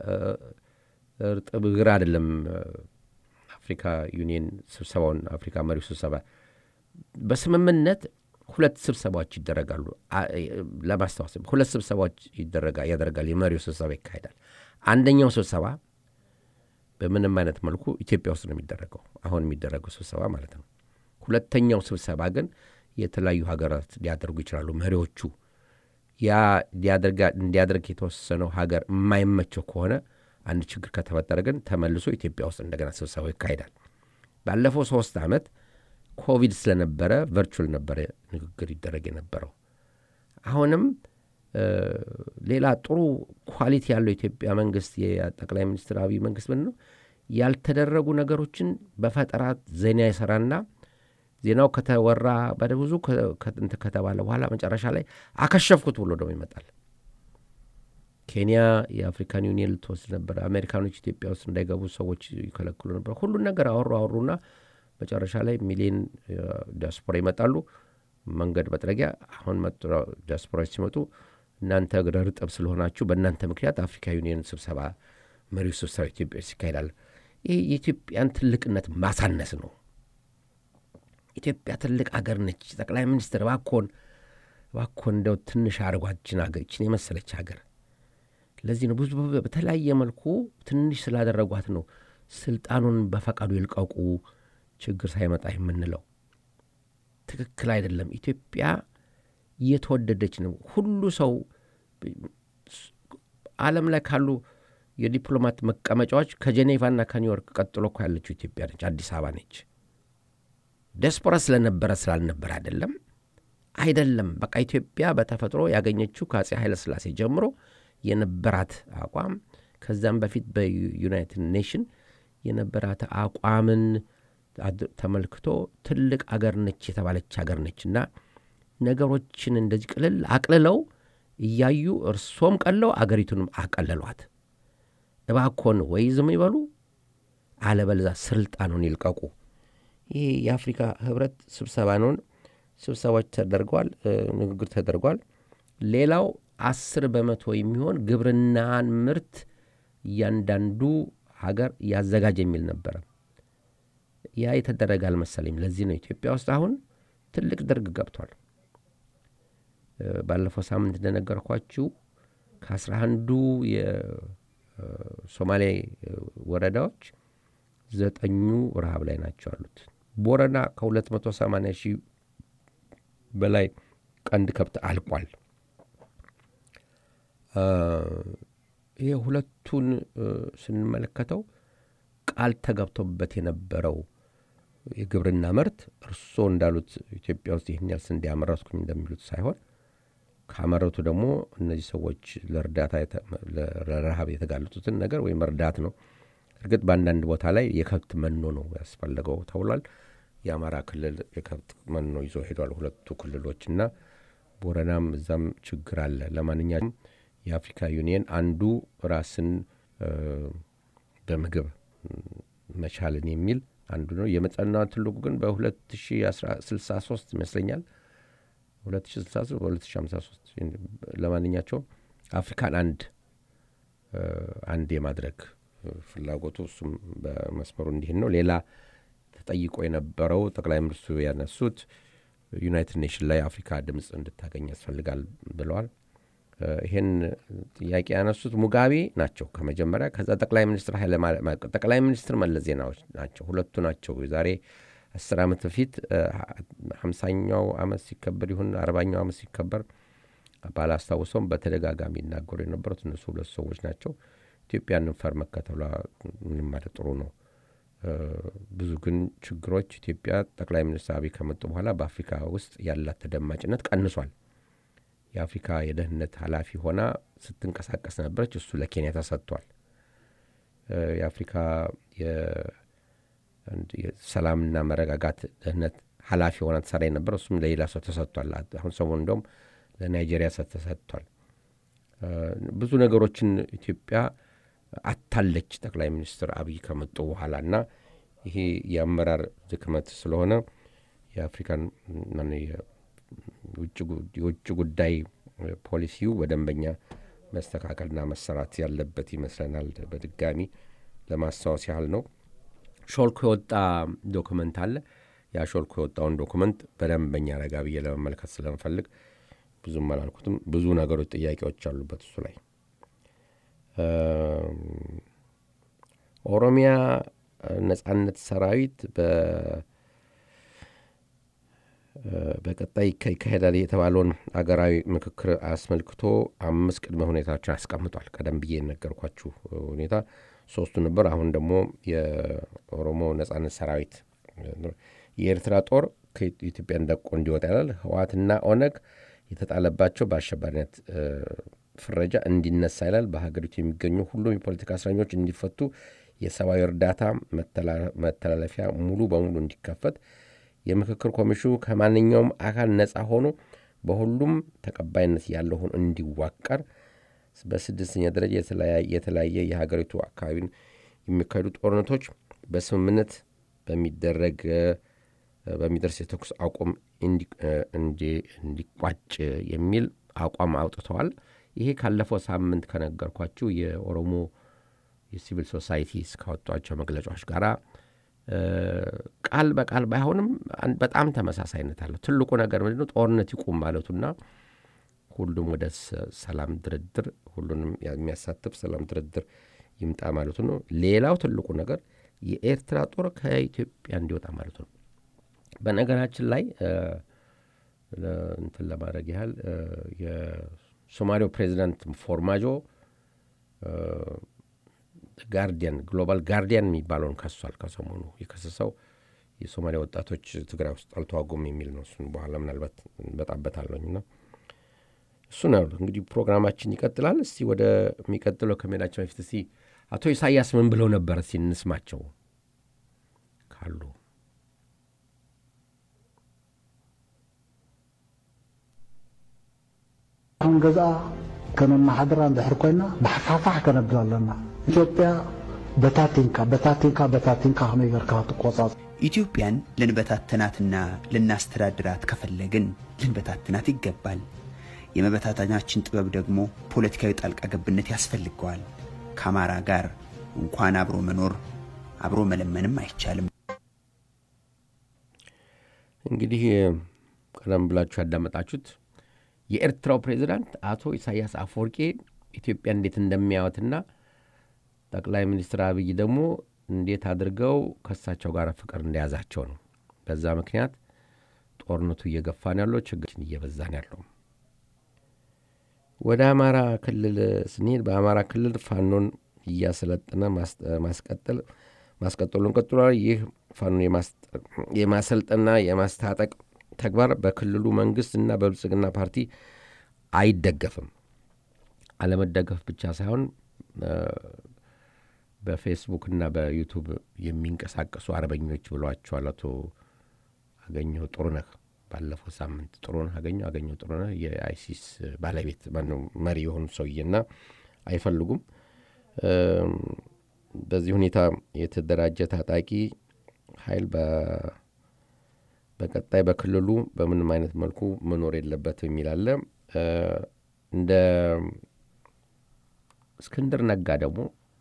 እርጥብ እግር አይደለም አፍሪካ ዩኒየን ስብሰባውን አፍሪካ መሪው ስብሰባ በስምምነት ሁለት ስብሰባዎች ይደረጋሉ። ለማስታወስ ሁለት ስብሰባዎች ያደርጋል። የመሪው ስብሰባ ይካሄዳል። አንደኛው ስብሰባ በምንም አይነት መልኩ ኢትዮጵያ ውስጥ ነው የሚደረገው፣ አሁን የሚደረገው ስብሰባ ማለት ነው። ሁለተኛው ስብሰባ ግን የተለያዩ ሀገራት ሊያደርጉ ይችላሉ። መሪዎቹ ያ እንዲያደርግ የተወሰነው ሀገር የማይመቸው ከሆነ አንድ ችግር ከተፈጠረ ግን ተመልሶ ኢትዮጵያ ውስጥ እንደገና ስብሰባው ይካሄዳል። ባለፈው ሶስት ዓመት ኮቪድ ስለነበረ ቨርቹዋል ነበረ ንግግር ይደረግ የነበረው። አሁንም ሌላ ጥሩ ኳሊቲ ያለው የኢትዮጵያ መንግስት የጠቅላይ ሚኒስትር አብይ መንግስት ምን ነው ያልተደረጉ ነገሮችን በፈጠራ ዜና ይሰራና ዜናው ከተወራ በብዙ እንትን ከተባለ በኋላ መጨረሻ ላይ አከሸፍኩት ብሎ ደግሞ ይመጣል። ኬንያ የአፍሪካን ዩኒየን ልትወስድ ነበር። አሜሪካኖች ኢትዮጵያ ውስጥ እንዳይገቡ ሰዎች ይከለክሉ ነበር። ሁሉን ነገር አወሩ አወሩና መጨረሻ ላይ ሚሊዮን ዲያስፖራ ይመጣሉ። መንገድ መጥረጊያ አሁን ዲያስፖራዎች ሲመጡ እናንተ እግረ ርጥብ ስለሆናችሁ በእናንተ ምክንያት አፍሪካ ዩኒየን ስብሰባ መሪው ስብሰባ ኢትዮጵያ ውስጥ ይካሄዳል። ይህ የኢትዮጵያን ትልቅነት ማሳነስ ነው። ኢትዮጵያ ትልቅ አገር ነች። ጠቅላይ ሚኒስትር እባክዎን እባክዎን እንደው ትንሽ አድርጓችን አገርችን የመሰለች ሀገር ለዚህ ነው ብዙ በተለያየ መልኩ ትንሽ ስላደረጓት ነው ስልጣኑን በፈቃዱ ይልቀቁ ችግር ሳይመጣ የምንለው ትክክል አይደለም። ኢትዮጵያ እየተወደደች ነው። ሁሉ ሰው ዓለም ላይ ካሉ የዲፕሎማት መቀመጫዎች ከጄኔቫና ከኒውዮርክ ቀጥሎ እኮ ያለችው ኢትዮጵያ ነች፣ አዲስ አበባ ነች። ዲያስፖራ ስለነበረ ስላልነበረ አይደለም አይደለም። በቃ ኢትዮጵያ በተፈጥሮ ያገኘችው ከአጼ ኃይለ ሥላሴ ጀምሮ የነበራት አቋም ከዛም በፊት በዩናይትድ ኔሽን የነበራት አቋምን ተመልክቶ ትልቅ አገር ነች የተባለች አገር ነች እና ነገሮችን እንደዚህ ቅልል አቅልለው እያዩ እርሶም ቀለው አገሪቱንም አቀለሏት። እባኮን ወይ ዝም ይበሉ፣ አለበለዛ ስልጣኑን ይልቀቁ። ይህ የአፍሪካ ህብረት ስብሰባ ነውን። ስብሰባዎች ተደርገዋል፣ ንግግር ተደርጓል። ሌላው አስር በመቶ የሚሆን ግብርናን ምርት እያንዳንዱ ሀገር ያዘጋጅ የሚል ነበረ። ያ የተደረገ አልመሰለኝም። ለዚህ ነው ኢትዮጵያ ውስጥ አሁን ትልቅ ድርቅ ገብቷል። ባለፈው ሳምንት እንደነገርኳችሁ ከአስራ አንዱ የሶማሌ ወረዳዎች ዘጠኙ ረሃብ ላይ ናቸው አሉት። ቦረና ከ280 ሺህ በላይ ቀንድ ከብት አልቋል። ይህ ሁለቱን ስንመለከተው ቃል ተገብቶበት የነበረው የግብርና ምርት እርስዎ እንዳሉት ኢትዮጵያ ውስጥ ይህን ያህል ስንዴ ያመረትኩኝ እንደሚሉት ሳይሆን ካመረቱ ደግሞ እነዚህ ሰዎች ለእርዳታ ለረሃብ የተጋለጡትን ነገር ወይም መርዳት ነው። እርግጥ በአንዳንድ ቦታ ላይ የከብት መኖ ነው ያስፈለገው ተብሏል። የአማራ ክልል የከብት መኖ ይዞ ሄዷል። ሁለቱ ክልሎች እና ቦረናም እዛም ችግር አለ። ለማንኛውም የአፍሪካ ዩኒየን አንዱ ራስን በምግብ መቻልን የሚል አንዱ ነው። የመጠና ትልቁ ግን በ2063 ይመስለኛል 2063 በ2053 ለማንኛቸውም አፍሪካን አንድ አንድ የማድረግ ፍላጎቱ እሱም በመስመሩ እንዲህን ነው። ሌላ ተጠይቆ የነበረው ጠቅላይ ሚኒስትሩ ያነሱት ዩናይትድ ኔሽን ላይ አፍሪካ ድምፅ እንድታገኝ ያስፈልጋል ብለዋል። ይህን ጥያቄ ያነሱት ሙጋቤ ናቸው ከመጀመሪያ። ከዛ ጠቅላይ ሚኒስትር ኃይለ ጠቅላይ ሚኒስትር መለስ ዜናዎች ናቸው። ሁለቱ ናቸው። ዛሬ አስር ዓመት በፊት ሀምሳኛው ዓመት ሲከበር ይሁን አርባኛው ዓመት ሲከበር ባላስታውሰውም በተደጋጋሚ ይናገሩ የነበሩት እነሱ ሁለት ሰዎች ናቸው። ኢትዮጵያንን ፈር መከተሏ ምንም ማለት ጥሩ ነው። ብዙ ግን ችግሮች ኢትዮጵያ ጠቅላይ ሚኒስትር አብይ ከመጡ በኋላ በአፍሪካ ውስጥ ያላት ተደማጭነት ቀንሷል። የአፍሪካ የደህንነት ኃላፊ ሆና ስትንቀሳቀስ ነበረች። እሱ ለኬንያ ተሰጥቷል። የአፍሪካ ሰላምና መረጋጋት ደህንነት ኃላፊ ሆና ተሰራ የነበረ እሱም ለሌላ ሰው ተሰጥቷል። አሁን ሰሞኑ እንደውም ለናይጄሪያ ተሰጥቷል። ብዙ ነገሮችን ኢትዮጵያ አታለች ጠቅላይ ሚኒስትር አብይ ከመጡ በኋላ እና ይሄ የአመራር ድክመት ስለሆነ የአፍሪካን የውጭ ጉዳይ ፖሊሲው በደንበኛ መስተካከልና መሰራት ያለበት ይመስለናል። በድጋሚ ለማስታወስ ያህል ነው። ሾልኮ የወጣ ዶክመንት አለ። ያ ሾልኮ የወጣውን ዶክመንት በደንበኛ ረጋ ብዬ ለመመልከት ስለምፈልግ ብዙም አላልኩትም። ብዙ ነገሮች፣ ጥያቄዎች አሉበት እሱ ላይ ኦሮሚያ ነጻነት ሰራዊት በቀጣይ ይካሄዳል የተባለውን አገራዊ ምክክር አስመልክቶ አምስት ቅድመ ሁኔታዎችን አስቀምጧል። ቀደም ብዬ የነገርኳችሁ ሁኔታ ሶስቱ ነበር። አሁን ደግሞ የኦሮሞ ነጻነት ሰራዊት የኤርትራ ጦር ከኢትዮጵያ እንደቆ እንዲወጣ ይላል። ህወሓትና ኦነግ የተጣለባቸው በአሸባሪነት ፍረጃ እንዲነሳ ይላል። በሀገሪቱ የሚገኙ ሁሉም የፖለቲካ እስረኞች እንዲፈቱ፣ የሰብአዊ እርዳታ መተላለፊያ ሙሉ በሙሉ እንዲከፈት፣ የምክክር ኮሚሽኑ ከማንኛውም አካል ነፃ ሆኖ በሁሉም ተቀባይነት ያለው ሆኖ እንዲዋቀር፣ በስድስተኛ ደረጃ የተለያየ የሀገሪቱ አካባቢን የሚካሄዱ ጦርነቶች በስምምነት በሚደረግ በሚደርስ የተኩስ አቁም እንዲቋጭ የሚል አቋም አውጥተዋል። ይሄ ካለፈው ሳምንት ከነገርኳችሁ የኦሮሞ የሲቪል ሶሳይቲ እስካወጧቸው መግለጫዎች ጋር ቃል በቃል ባይሆንም በጣም ተመሳሳይነት አለው። ትልቁ ነገር ምንድነው? ጦርነት ይቁም ማለቱና ሁሉም ወደ ሰላም ድርድር፣ ሁሉንም የሚያሳትፍ ሰላም ድርድር ይምጣ ማለቱ ነው። ሌላው ትልቁ ነገር የኤርትራ ጦር ከኢትዮጵያ እንዲወጣ ማለቱ ነው። በነገራችን ላይ እንትን ለማድረግ ያህል የሶማሌው ፕሬዚዳንት ፎርማጆ ጋርዲያን ግሎባል ጋርዲያን የሚባለውን ከሷል። ከሰሞኑ የከሰሰው የሶማሊያ ወጣቶች ትግራይ ውስጥ አልተዋጉም የሚል ነው። እሱን በኋላ ምናልባት በጣበታለኝ ና እሱ ነው እንግዲህ ፕሮግራማችን ይቀጥላል። እስቲ ወደ የሚቀጥለው ከመሄዳችን በፊት እስቲ አቶ ኢሳያስ ምን ብለው ነበር? እስቲ እንስማቸው ካሉ አሁን ገዛ ከመማሓደራ እንድሕር ኮይና ብሓፋፋሕ ከነብል ኣለና ኢትዮጵያ በታቲንካ በታቲንካ በታቲንካ ከመይ ጌርካ ትቆጻጽ ኢትዮጵያን ልንበታትናትና ልናስተዳድራት ከፈለግን ልንበታትናት ይገባል። የመበታተናችን ጥበብ ደግሞ ፖለቲካዊ ጣልቃ ገብነት ያስፈልገዋል። ከአማራ ጋር እንኳን አብሮ መኖር አብሮ መለመንም አይቻልም። እንግዲህ ቀደም ብላችሁ ያዳመጣችሁት የኤርትራው ፕሬዚዳንት አቶ ኢሳያስ አፈወርቄ ኢትዮጵያ እንዴት እንደሚያዩትና ጠቅላይ ሚኒስትር አብይ ደግሞ እንዴት አድርገው ከእሳቸው ጋር ፍቅር እንደያዛቸው ነው። በዛ ምክንያት ጦርነቱ እየገፋ ነው ያለው፣ ችግሮችን እየበዛ ነው ያለው። ወደ አማራ ክልል ስንሄድ በአማራ ክልል ፋኖን እያሰለጠነ ማስቀጠል ማስቀጠሉን ቀጥሏል። ይህ ፋኖን የማሰልጠና የማስታጠቅ ተግባር በክልሉ መንግስት እና በብልጽግና ፓርቲ አይደገፍም። አለመደገፍ ብቻ ሳይሆን በፌስቡክ እና በዩቱብ የሚንቀሳቀሱ አርበኞች ብሏቸዋል አቶ አገኘሁ ጥሩነህ ባለፈው ሳምንት ጥሩነህ አገኘሁ አገኘሁ ጥሩነህ የአይሲስ ባለቤት ማነው መሪ የሆኑ ሰውዬና አይፈልጉም። በዚህ ሁኔታ የተደራጀ ታጣቂ ኃይል በቀጣይ በክልሉ በምንም አይነት መልኩ መኖር የለበትም የሚል አለ። እንደ እስክንድር ነጋ ደግሞ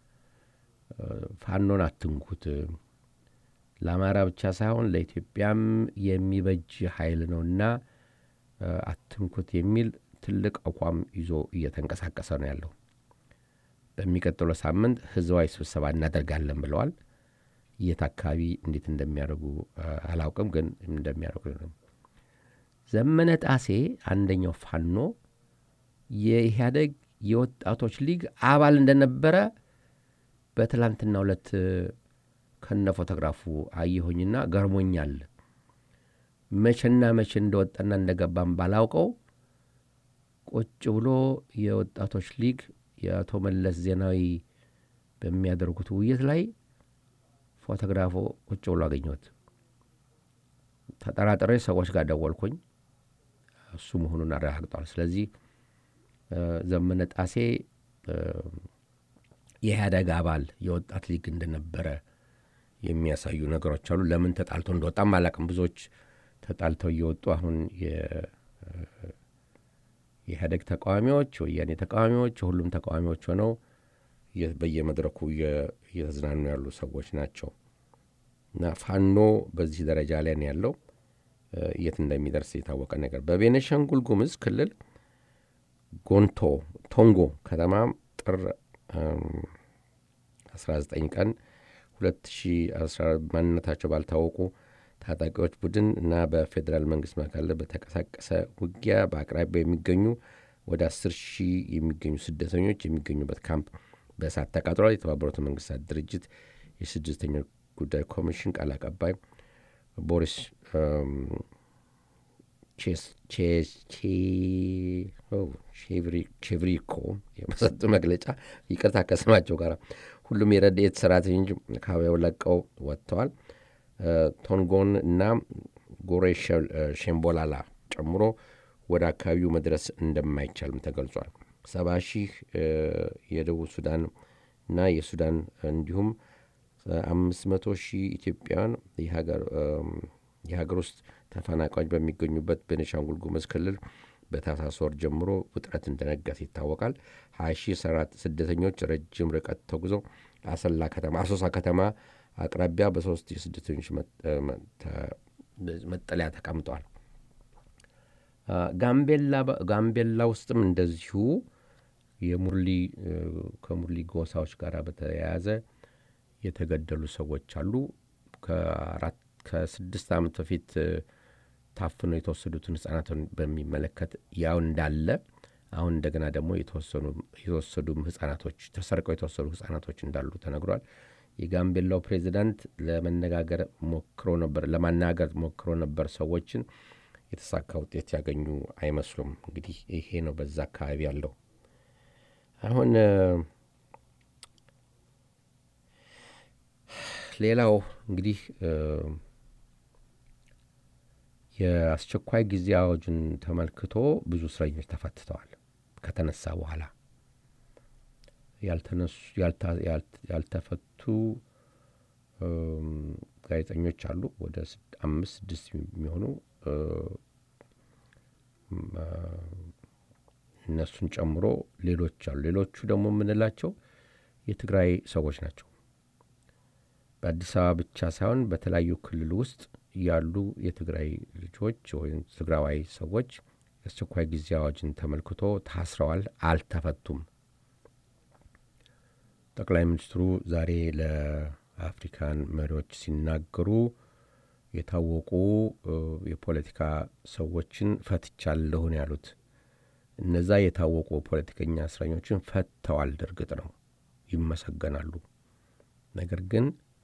ፋኖን አትንኩት፣ ለአማራ ብቻ ሳይሆን ለኢትዮጵያም የሚበጅ ኃይል ነውና አትንኩት የሚል ትልቅ አቋም ይዞ እየተንቀሳቀሰ ነው ያለው። በሚቀጥለው ሳምንት ህዝባዊ ስብሰባ እናደርጋለን ብለዋል። የት አካባቢ እንዴት እንደሚያደርጉ አላውቅም፣ ግን እንደሚያደርጉ ነው። ዘመነ ጣሴ አንደኛው ፋኖ የኢህአደግ የወጣቶች ሊግ አባል እንደነበረ በትላንትና ሁለት ከነ ፎቶግራፉ አየሆኝና ገርሞኛል። መቼና መቼ እንደወጣና እንደገባም ባላውቀው ቁጭ ብሎ የወጣቶች ሊግ የአቶ መለስ ዜናዊ በሚያደርጉት ውይይት ላይ ፎቶግራፎ ቁጭ ብሎ አገኘሁት። ተጠራጥሬ ሰዎች ጋር ደወልኩኝ። እሱ መሆኑን አረጋግጧል። ስለዚህ ዘመነ ጣሴ የኢህአደግ አባል የወጣት ሊግ እንደነበረ የሚያሳዩ ነገሮች አሉ። ለምን ተጣልቶ እንደወጣም አላቅም። ብዙዎች ተጣልተው እየወጡ አሁን የኢህአደግ ተቃዋሚዎች፣ ወያኔ ተቃዋሚዎች፣ የሁሉም ተቃዋሚዎች ሆነው በየመድረኩ እየተዝናኑ ያሉ ሰዎች ናቸው እና ፋኖ በዚህ ደረጃ ላይ ነው ያለው። የት እንደሚደርስ የታወቀ ነገር በቤኒሻንጉል ጉሙዝ ክልል ጎንቶ ቶንጎ ከተማ ጥር 19 ቀን 2014 ማንነታቸው ባልታወቁ ታጣቂዎች ቡድን እና በፌዴራል መንግስት መካከል በተቀሳቀሰ ውጊያ በአቅራቢያ የሚገኙ ወደ 10 ሺህ የሚገኙ ስደተኞች የሚገኙበት ካምፕ በእሳት ተቃጥሏል። የተባበሩት መንግስታት ድርጅት የስደተኞች ጉዳይ ኮሚሽን ቃል አቀባይ ቦሪስ ቼቭሪኮ የመሰጡ መግለጫ ይቅርታ ከስማቸው ጋር ሁሉም የረድኤት ሰራተኞች ከአካባቢው ለቀው ወጥተዋል። ቶንጎን እና ጎሬ ሼምቦላላ ጨምሮ ወደ አካባቢው መድረስ እንደማይቻልም ተገልጿል። ሰባ ሺህ የደቡብ ሱዳን እና የሱዳን እንዲሁም አምስት መቶ ሺህ ኢትዮጵያውያን የሀገር ውስጥ ተፈናቃዮች በሚገኙበት ቤኒሻንጉል ጉሙዝ ክልል በታህሳስ ወር ጀምሮ ውጥረት እንደነገሰ ይታወቃል። ሀያ ሺህ ስደተኞች ረጅም ርቀት ተጉዘው አሰላ ከተማ አሶሳ ከተማ አቅራቢያ በሶስት የስደተኞች መጠለያ ተቀምጠዋል። ጋምቤላ ውስጥም እንደዚሁ የሙርሊ ከሙርሊ ጎሳዎች ጋር በተያያዘ የተገደሉ ሰዎች አሉ። ከአራት ከስድስት ዓመት በፊት ታፍነው የተወሰዱትን ህጻናትን በሚመለከት ያው እንዳለ አሁን እንደገና ደግሞ የተወሰዱም ህጻናቶች ተሰርቀው የተወሰዱ ህጻናቶች እንዳሉ ተነግሯል። የጋምቤላው ፕሬዚዳንት ለመነጋገር ሞክሮ ነበር ለማናገር ሞክሮ ነበር ሰዎችን የተሳካ ውጤት ያገኙ አይመስሉም። እንግዲህ ይሄ ነው በዛ አካባቢ ያለው አሁን ሌላው እንግዲህ የአስቸኳይ ጊዜ አዋጁን ተመልክቶ ብዙ እስረኞች ተፈትተዋል። ከተነሳ በኋላ ያልተፈቱ ጋዜጠኞች አሉ። ወደ አምስት ስድስት የሚሆኑ እነሱን ጨምሮ ሌሎች አሉ። ሌሎቹ ደግሞ የምንላቸው የትግራይ ሰዎች ናቸው። በአዲስ አበባ ብቻ ሳይሆን በተለያዩ ክልል ውስጥ ያሉ የትግራይ ልጆች ወይም ትግራዋይ ሰዎች የአስቸኳይ ጊዜ አዋጅን ተመልክቶ ታስረዋል፣ አልተፈቱም። ጠቅላይ ሚኒስትሩ ዛሬ ለአፍሪካን መሪዎች ሲናገሩ የታወቁ የፖለቲካ ሰዎችን ፈትቻለሁ ነው ያሉት። እነዛ የታወቁ ፖለቲከኛ እስረኞችን ፈተዋል። እርግጥ ነው ይመሰገናሉ። ነገር ግን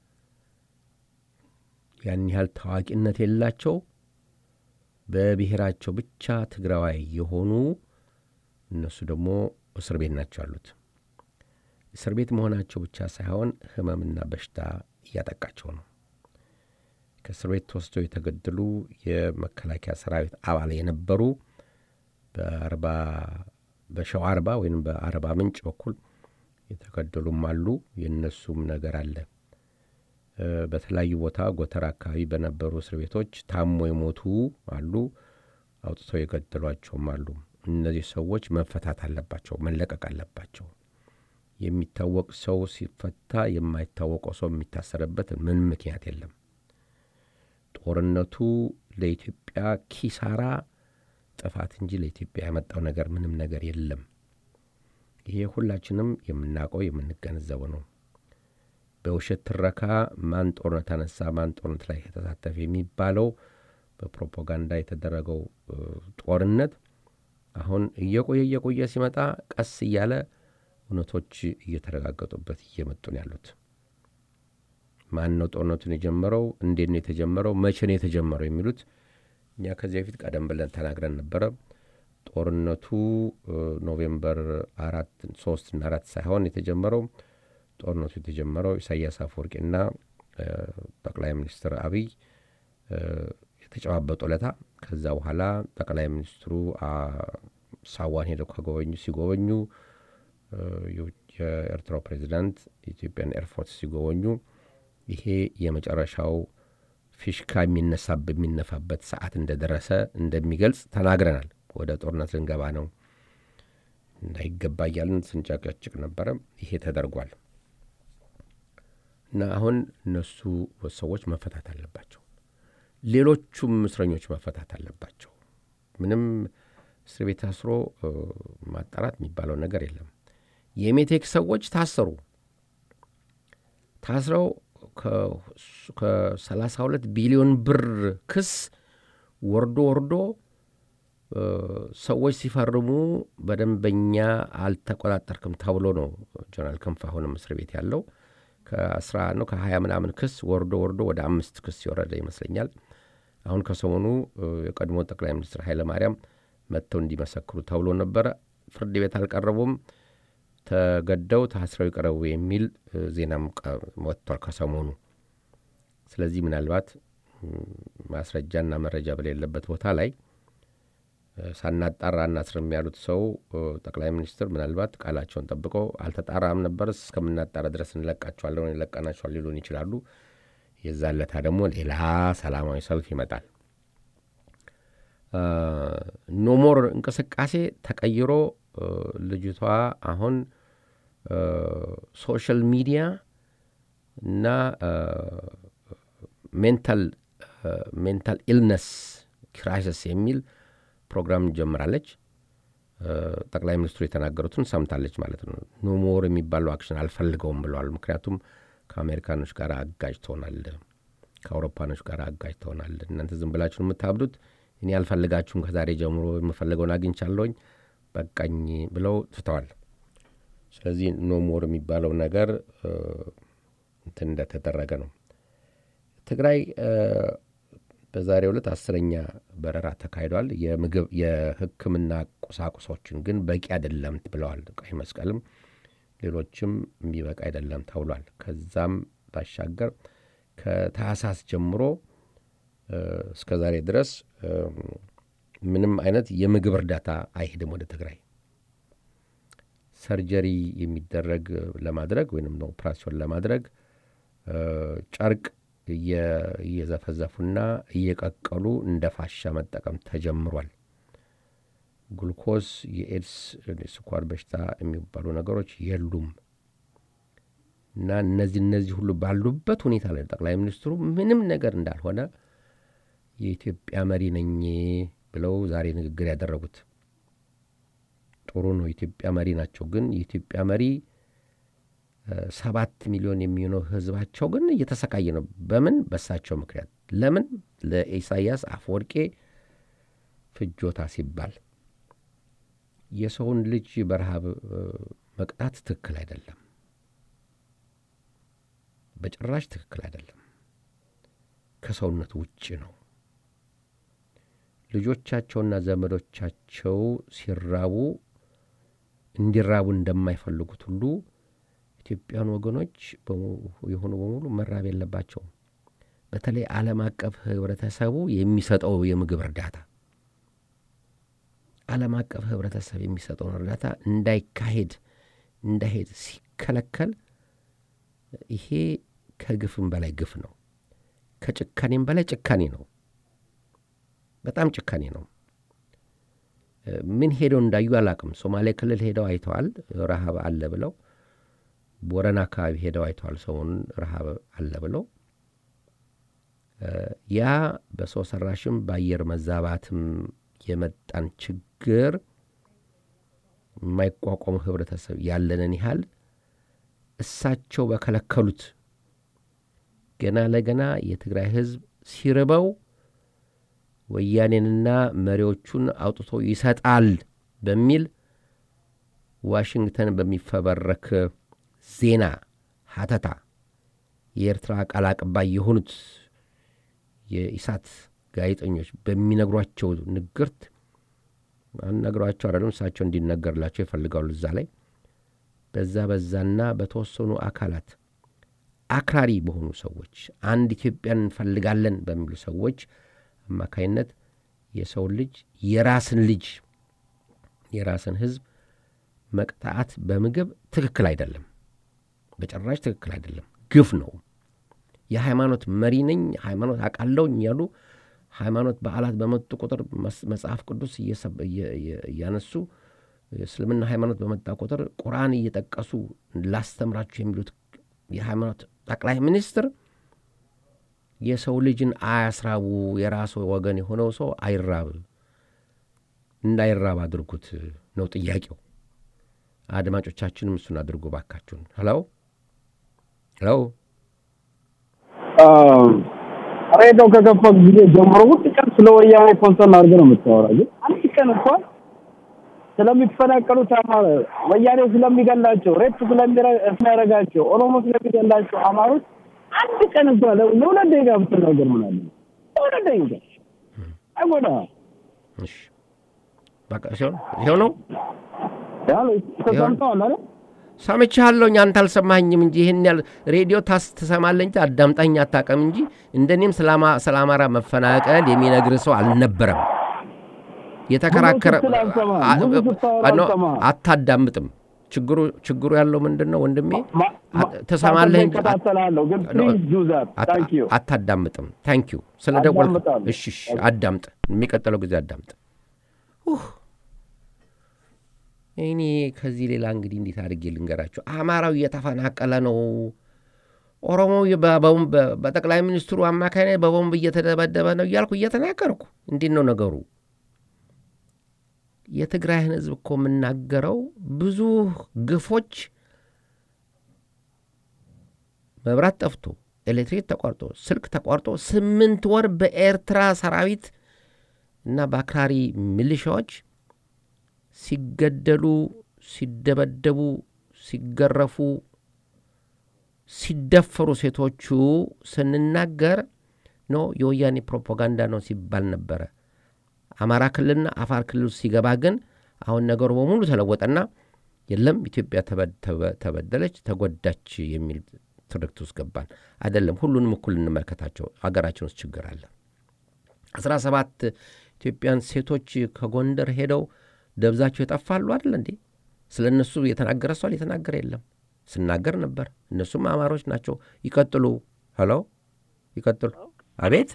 ያን ያህል ታዋቂነት የላቸው በብሔራቸው ብቻ ትግራዋይ የሆኑ እነሱ ደግሞ እስር ቤት ናቸው ያሉት። እስር ቤት መሆናቸው ብቻ ሳይሆን ሕመምና በሽታ እያጠቃቸው ነው። ከእስር ቤት ተወስደው የተገደሉ የመከላከያ ሰራዊት አባል የነበሩ በአርባ በሸዋ አርባ ወይም በአርባ ምንጭ በኩል የተገደሉም አሉ። የእነሱም ነገር አለ። በተለያዩ ቦታ ጎተራ አካባቢ በነበሩ እስር ቤቶች ታሞ የሞቱ አሉ። አውጥተው የገደሏቸውም አሉ። እነዚህ ሰዎች መፈታት አለባቸው፣ መለቀቅ አለባቸው። የሚታወቅ ሰው ሲፈታ የማይታወቀው ሰው የሚታሰርበት ምን ምክንያት የለም። ጦርነቱ ለኢትዮጵያ ኪሳራ ጥፋት እንጂ ለኢትዮጵያ ያመጣው ነገር ምንም ነገር የለም። ይሄ ሁላችንም የምናውቀው የምንገነዘበው ነው። በውሸት ትረካ ማን ጦርነት አነሳ፣ ማን ጦርነት ላይ የተሳተፈ የሚባለው በፕሮፓጋንዳ የተደረገው ጦርነት አሁን እየቆየ እየቆየ ሲመጣ ቀስ እያለ እውነቶች እየተረጋገጡበት እየመጡ ነው ያሉት። ማን ነው ጦርነቱን የጀመረው? እንዴት ነው የተጀመረው? መቼ ነው የተጀመረው? የሚሉት እኛ ከዚህ በፊት ቀደም ብለን ተናግረን ነበረ። ጦርነቱ ኖቬምበር አራት ሶስት እና አራት ሳይሆን የተጀመረው ጦርነቱ የተጀመረው ኢሳያስ አፈወርቂና ጠቅላይ ሚኒስትር አብይ የተጨባበጡ ለታ ከዛ በኋላ ጠቅላይ ሚኒስትሩ ሳዋን ሄደው ከጎበኙ ሲጎበኙ የኤርትራው ፕሬዚዳንት የኢትዮጵያን ኤርፎርስ ሲጎበኙ ይሄ የመጨረሻው ፊሽካ የሚነሳ በሚነፋበት ሰዓት እንደደረሰ እንደሚገልጽ ተናግረናል። ወደ ጦርነት ልንገባ ነው እንዳይገባ እያልን ስንጨቀጭቅ ነበረ። ይሄ ተደርጓል እና አሁን እነሱ ሰዎች መፈታት አለባቸው። ሌሎቹም እስረኞች መፈታት አለባቸው። ምንም እስር ቤት ታስሮ ማጣራት የሚባለው ነገር የለም። የሜቴክ ሰዎች ታሰሩ። ታስረው ከ32 ቢሊዮን ብር ክስ ወርዶ ወርዶ ሰዎች ሲፈርሙ በደንበኛ አልተቆጣጠርክም ተብሎ ነው ጀነራል ክንፍ አሁንም እስር ቤት ያለው ከአስራ ነው ከሀያ ምናምን ክስ ወርዶ ወርዶ ወደ አምስት ክስ የወረደ ይመስለኛል። አሁን ከሰሞኑ የቀድሞ ጠቅላይ ሚኒስትር ኃይለ ማርያም መጥተው እንዲመሰክሩ ተብሎ ነበረ። ፍርድ ቤት አልቀረቡም። ተገደው ታስረው ይቀረቡ የሚል ዜናም ወጥቷል ከሰሞኑ። ስለዚህ ምናልባት ማስረጃና መረጃ በሌለበት ቦታ ላይ ሳናጣራ እናስርም ያሉት ሰው ጠቅላይ ሚኒስትር ምናልባት ቃላቸውን ጠብቀው አልተጣራም ነበር እስከምናጣራ ድረስ እንለቃቸዋለን ይለቀናቸዋል ሊሉን ይችላሉ። የዛለታ ደግሞ ሌላ ሰላማዊ ሰልፍ ይመጣል። ኖሞር እንቅስቃሴ ተቀይሮ ልጅቷ አሁን ሶሻል ሚዲያ እና ሜንታል ሜንታል ኢልነስ ክራይሲስ የሚል ፕሮግራም ጀምራለች። ጠቅላይ ሚኒስትሩ የተናገሩትን ሰምታለች ማለት ነው። ኖሞር የሚባለው አክሽን አልፈልገውም ብለዋል። ምክንያቱም ከአሜሪካኖች ጋር አጋጅ ትሆናል፣ ከአውሮፓኖች ጋር አጋጅ ትሆናል። እናንተ ዝም ብላችሁ የምታብዱት እኔ አልፈልጋችሁም፣ ከዛሬ ጀምሮ የምፈልገውን አግኝቻለሁኝ፣ በቃኝ ብለው ትተዋል። ስለዚህ ኖሞር የሚባለው ነገር እንትን እንደተደረገ ነው። ትግራይ በዛሬው ዕለት አስረኛ በረራ ተካሂዷል። የምግብ የሕክምና ቁሳቁሶችን ግን በቂ አይደለም ብለዋል። ቀይ መስቀልም ሌሎችም የሚበቃ አይደለም ተብሏል። ከዛም ባሻገር ከታህሳስ ጀምሮ እስከ ዛሬ ድረስ ምንም አይነት የምግብ እርዳታ አይሄድም ወደ ትግራይ። ሰርጀሪ የሚደረግ ለማድረግ ወይም ኦፕራሲዮን ለማድረግ ጨርቅ እየዘፈዘፉና እየቀቀሉ እንደ ፋሻ መጠቀም ተጀምሯል። ግሉኮስ፣ የኤድስ፣ ስኳር በሽታ የሚባሉ ነገሮች የሉም እና እነዚህ እነዚህ ሁሉ ባሉበት ሁኔታ ላይ ጠቅላይ ሚኒስትሩ ምንም ነገር እንዳልሆነ የኢትዮጵያ መሪ ነኝ ብለው ዛሬ ንግግር ያደረጉት ጥሩ ነው። የኢትዮጵያ መሪ ናቸው። ግን የኢትዮጵያ መሪ ሰባት ሚሊዮን የሚሆነው ህዝባቸው ግን እየተሰቃየ ነው። በምን በሳቸው ምክንያት። ለምን ለኢሳያስ አፈወርቄ ፍጆታ ሲባል የሰውን ልጅ በረሃብ መቅጣት ትክክል አይደለም። በጭራሽ ትክክል አይደለም። ከሰውነት ውጭ ነው። ልጆቻቸውና ዘመዶቻቸው ሲራቡ እንዲራቡ እንደማይፈልጉት ሁሉ ኢትዮጵያን ወገኖች የሆኑ በሙሉ መራብ የለባቸውም። በተለይ ዓለም አቀፍ ህብረተሰቡ የሚሰጠው የምግብ እርዳታ ዓለም አቀፍ ህብረተሰብ የሚሰጠውን እርዳታ እንዳይካሄድ እንዳይሄድ ሲከለከል ይሄ ከግፍም በላይ ግፍ ነው። ከጭካኔም በላይ ጭካኔ ነው። በጣም ጭካኔ ነው። ምን ሄደው እንዳዩ አላቅም። ሶማሌ ክልል ሄደው አይተዋል፣ ረሃብ አለ ብለው። ቦረና አካባቢ ሄደው አይተዋል፣ ሰሞኑን ረሃብ አለ ብለው። ያ በሰው ሰራሽም በአየር መዛባትም የመጣን ችግር የማይቋቋሙ ህብረተሰብ ያለንን ያህል እሳቸው በከለከሉት ገና ለገና የትግራይ ህዝብ ሲርበው ወያኔንና መሪዎቹን አውጥቶ ይሰጣል በሚል ዋሽንግተን በሚፈበረክ ዜና ሀተታ የኤርትራ ቃል አቀባይ የሆኑት የኢሳት ጋዜጠኞች በሚነግሯቸው ንግርት አነግሯቸው አይደለም እሳቸው እንዲነገርላቸው ይፈልጋሉ። እዛ ላይ በዛ በዛና በተወሰኑ አካላት አክራሪ በሆኑ ሰዎች አንድ ኢትዮጵያን እንፈልጋለን በሚሉ ሰዎች አማካይነት የሰው ልጅ የራስን ልጅ የራስን ህዝብ መቅጣት በምግብ ትክክል አይደለም፣ በጭራሽ ትክክል አይደለም። ግፍ ነው። የሃይማኖት መሪ ነኝ ሃይማኖት አውቃለሁኝ ያሉ ሃይማኖት በዓላት በመጡ ቁጥር መጽሐፍ ቅዱስ እያነሱ እስልምና ሃይማኖት በመጣ ቁጥር ቁርአን እየጠቀሱ ላስተምራችሁ የሚሉት የሃይማኖት ጠቅላይ ሚኒስትር የሰው ልጅን አያስራቡ፣ የራሱ ወገን የሆነው ሰው አይራብ፣ እንዳይራብ አድርጉት ነው ጥያቄው። አድማጮቻችንም እሱን አድርጉ ባካችሁን። ሄሎ ሄሎ ሬዲዮ ከከፈት ጊዜ ጀምሮ ሁል ቀን ስለ ወያኔ ኮንሰርን አድርገህ ነው የምታወራ። ግን አንድ ቀን እንኳን ስለሚፈናቀሉት አማራ ወያኔ ስለሚገላቸው ሬፕ ስለሚያደርጋቸው ኦሮሞ ስለሚገላቸው አማሮች አንድ ቀን እንኳን ለሁለት ደቂቃ ብትናገር ምን አለ? ለሁለት ደቂቃ አይጎዳም። እሺ በቃ ሲሆን ይኸው ነው ያው ተሰምተዋል አይደል? ሰምቻለሁኝ። አንተ አልሰማኝም እንጂ ይህን ያህል ሬዲዮ ታስ ትሰማለህ እንጂ አዳምጣኝ አታውቅም እንጂ እንደኔም ስለ አማራ መፈናቀል የሚነግር ሰው አልነበረም። የተከራከረ አታዳምጥም። ችግሩ ችግሩ ያለው ምንድን ነው ወንድሜ? ትሰማለህ እንጂ እከታተላለሁ፣ ግን ፕሊዝ ዱ ዛት ታንክ ዩ አታዳምጥም። ታንክ ዩ ስለ ደወል አዳምጣለሁ። እሺ፣ እሺ፣ አዳምጥ። የሚቀጥለው ጊዜ አዳምጥ። እኔ ከዚህ ሌላ እንግዲህ እንዴት አድርጌ ልንገራቸው? አማራው እየተፈናቀለ ነው። ኦሮሞው በቦምብ በጠቅላይ ሚኒስትሩ አማካኝነት በቦምብ እየተደበደበ ነው እያልኩ እየተናገርኩ እንዴት ነው ነገሩ? የትግራይን ሕዝብ እኮ የምናገረው ብዙ ግፎች መብራት ጠፍቶ ኤሌክትሪክ ተቋርጦ ስልክ ተቋርጦ ስምንት ወር በኤርትራ ሰራዊት እና በአክራሪ ሚሊሻዎች ሲገደሉ፣ ሲደበደቡ፣ ሲገረፉ፣ ሲደፈሩ ሴቶቹ ስንናገር ኖ የወያኔ ፕሮፓጋንዳ ነው ሲባል ነበረ። አማራ ክልልና አፋር ክልል ሲገባ ግን አሁን ነገሩ በሙሉ ተለወጠና የለም ኢትዮጵያ ተበደለች፣ ተጎዳች የሚል ትርክት ውስጥ ገባን። አይደለም፣ ሁሉንም እኩል እንመልከታቸው። ሀገራችን ውስጥ ችግር አለ። አስራ ሰባት ኢትዮጵያን ሴቶች ከጎንደር ሄደው ደብዛቸው የጠፋሉ አይደል እንዴ? ስለ እነሱ የተናገረ ሰው የተናገረ የለም። ስናገር ነበር። እነሱም አማሮች ናቸው። ይቀጥሉ። ሄሎ፣ ይቀጥሉ። አቤት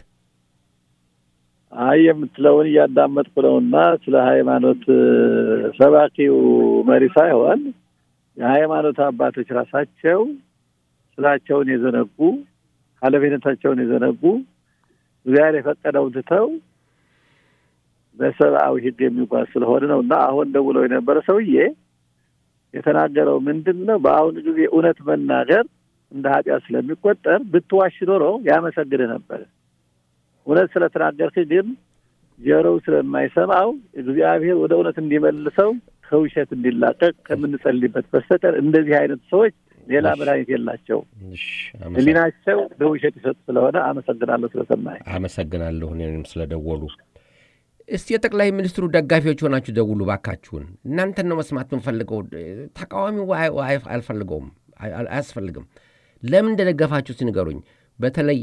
አይ የምትለውን እያዳመጥኩ ነውና ስለ ሃይማኖት ሰባኪው መሪ ሳይሆን የሃይማኖት አባቶች ራሳቸው ስራቸውን የዘነጉ ኃላፊነታቸውን የዘነጉ እግዚአብሔር የፈቀደውን ትተው በሰብአዊ ሕግ የሚጓዝ ስለሆነ ነው እና አሁን ደውለው የነበረ ሰውዬ የተናገረው ምንድን ነው? በአሁኑ ጊዜ እውነት መናገር እንደ ኃጢአት ስለሚቆጠር ብትዋሽ ኖሮ ያመሰግንህ ነበር። እውነት ስለተናገርክ ግን ጆሮው ስለማይሰማው እግዚአብሔር ወደ እውነት እንዲመልሰው ከውሸት እንዲላቀቅ ከምንጸልይበት በስተቀር እንደዚህ አይነት ሰዎች ሌላ መድኃኒት የላቸው። ህሊናቸው በውሸት ይሰጡ ስለሆነ አመሰግናለሁ ስለሰማኝ። አመሰግናለሁ እኔንም ስለደወሉ። እስቲ የጠቅላይ ሚኒስትሩ ደጋፊዎች ሆናችሁ ደውሉ ባካችሁን። እናንተን ነው መስማት የምንፈልገው። ተቃዋሚው አልፈልገውም፣ አያስፈልግም። ለምን እንደደገፋችሁ ሲንገሩኝ። በተለይ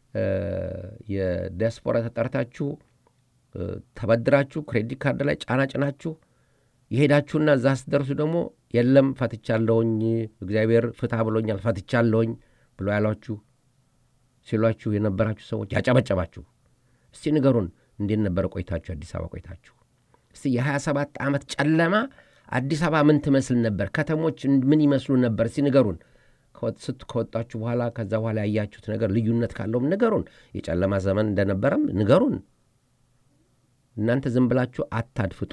የዲያስፖራ ተጠርታችሁ ተበድራችሁ ክሬዲት ካርድ ላይ ጫና ጭናችሁ የሄዳችሁና እዛ ስትደርሱ ደግሞ የለም ፈትቻለሁኝ፣ እግዚአብሔር ፍታ ብሎኛል ፈትቻለሁኝ ብሎ ያሏችሁ ሲሏችሁ የነበራችሁ ሰዎች ያጨበጨባችሁ፣ እስቲ ንገሩን፣ እንዴት ነበረ ቆይታችሁ? አዲስ አበባ ቆይታችሁ እስቲ የሀያ ሰባት ዓመት ጨለማ አዲስ አበባ ምን ትመስል ነበር? ከተሞች ምን ይመስሉ ነበር? እስቲ ንገሩን። ስት ከወጣችሁ በኋላ ከዛ በኋላ ያያችሁት ነገር ልዩነት ካለውም ንገሩን። የጨለማ ዘመን እንደነበረም ንገሩን። እናንተ ዝም ብላችሁ አታድፍጡ።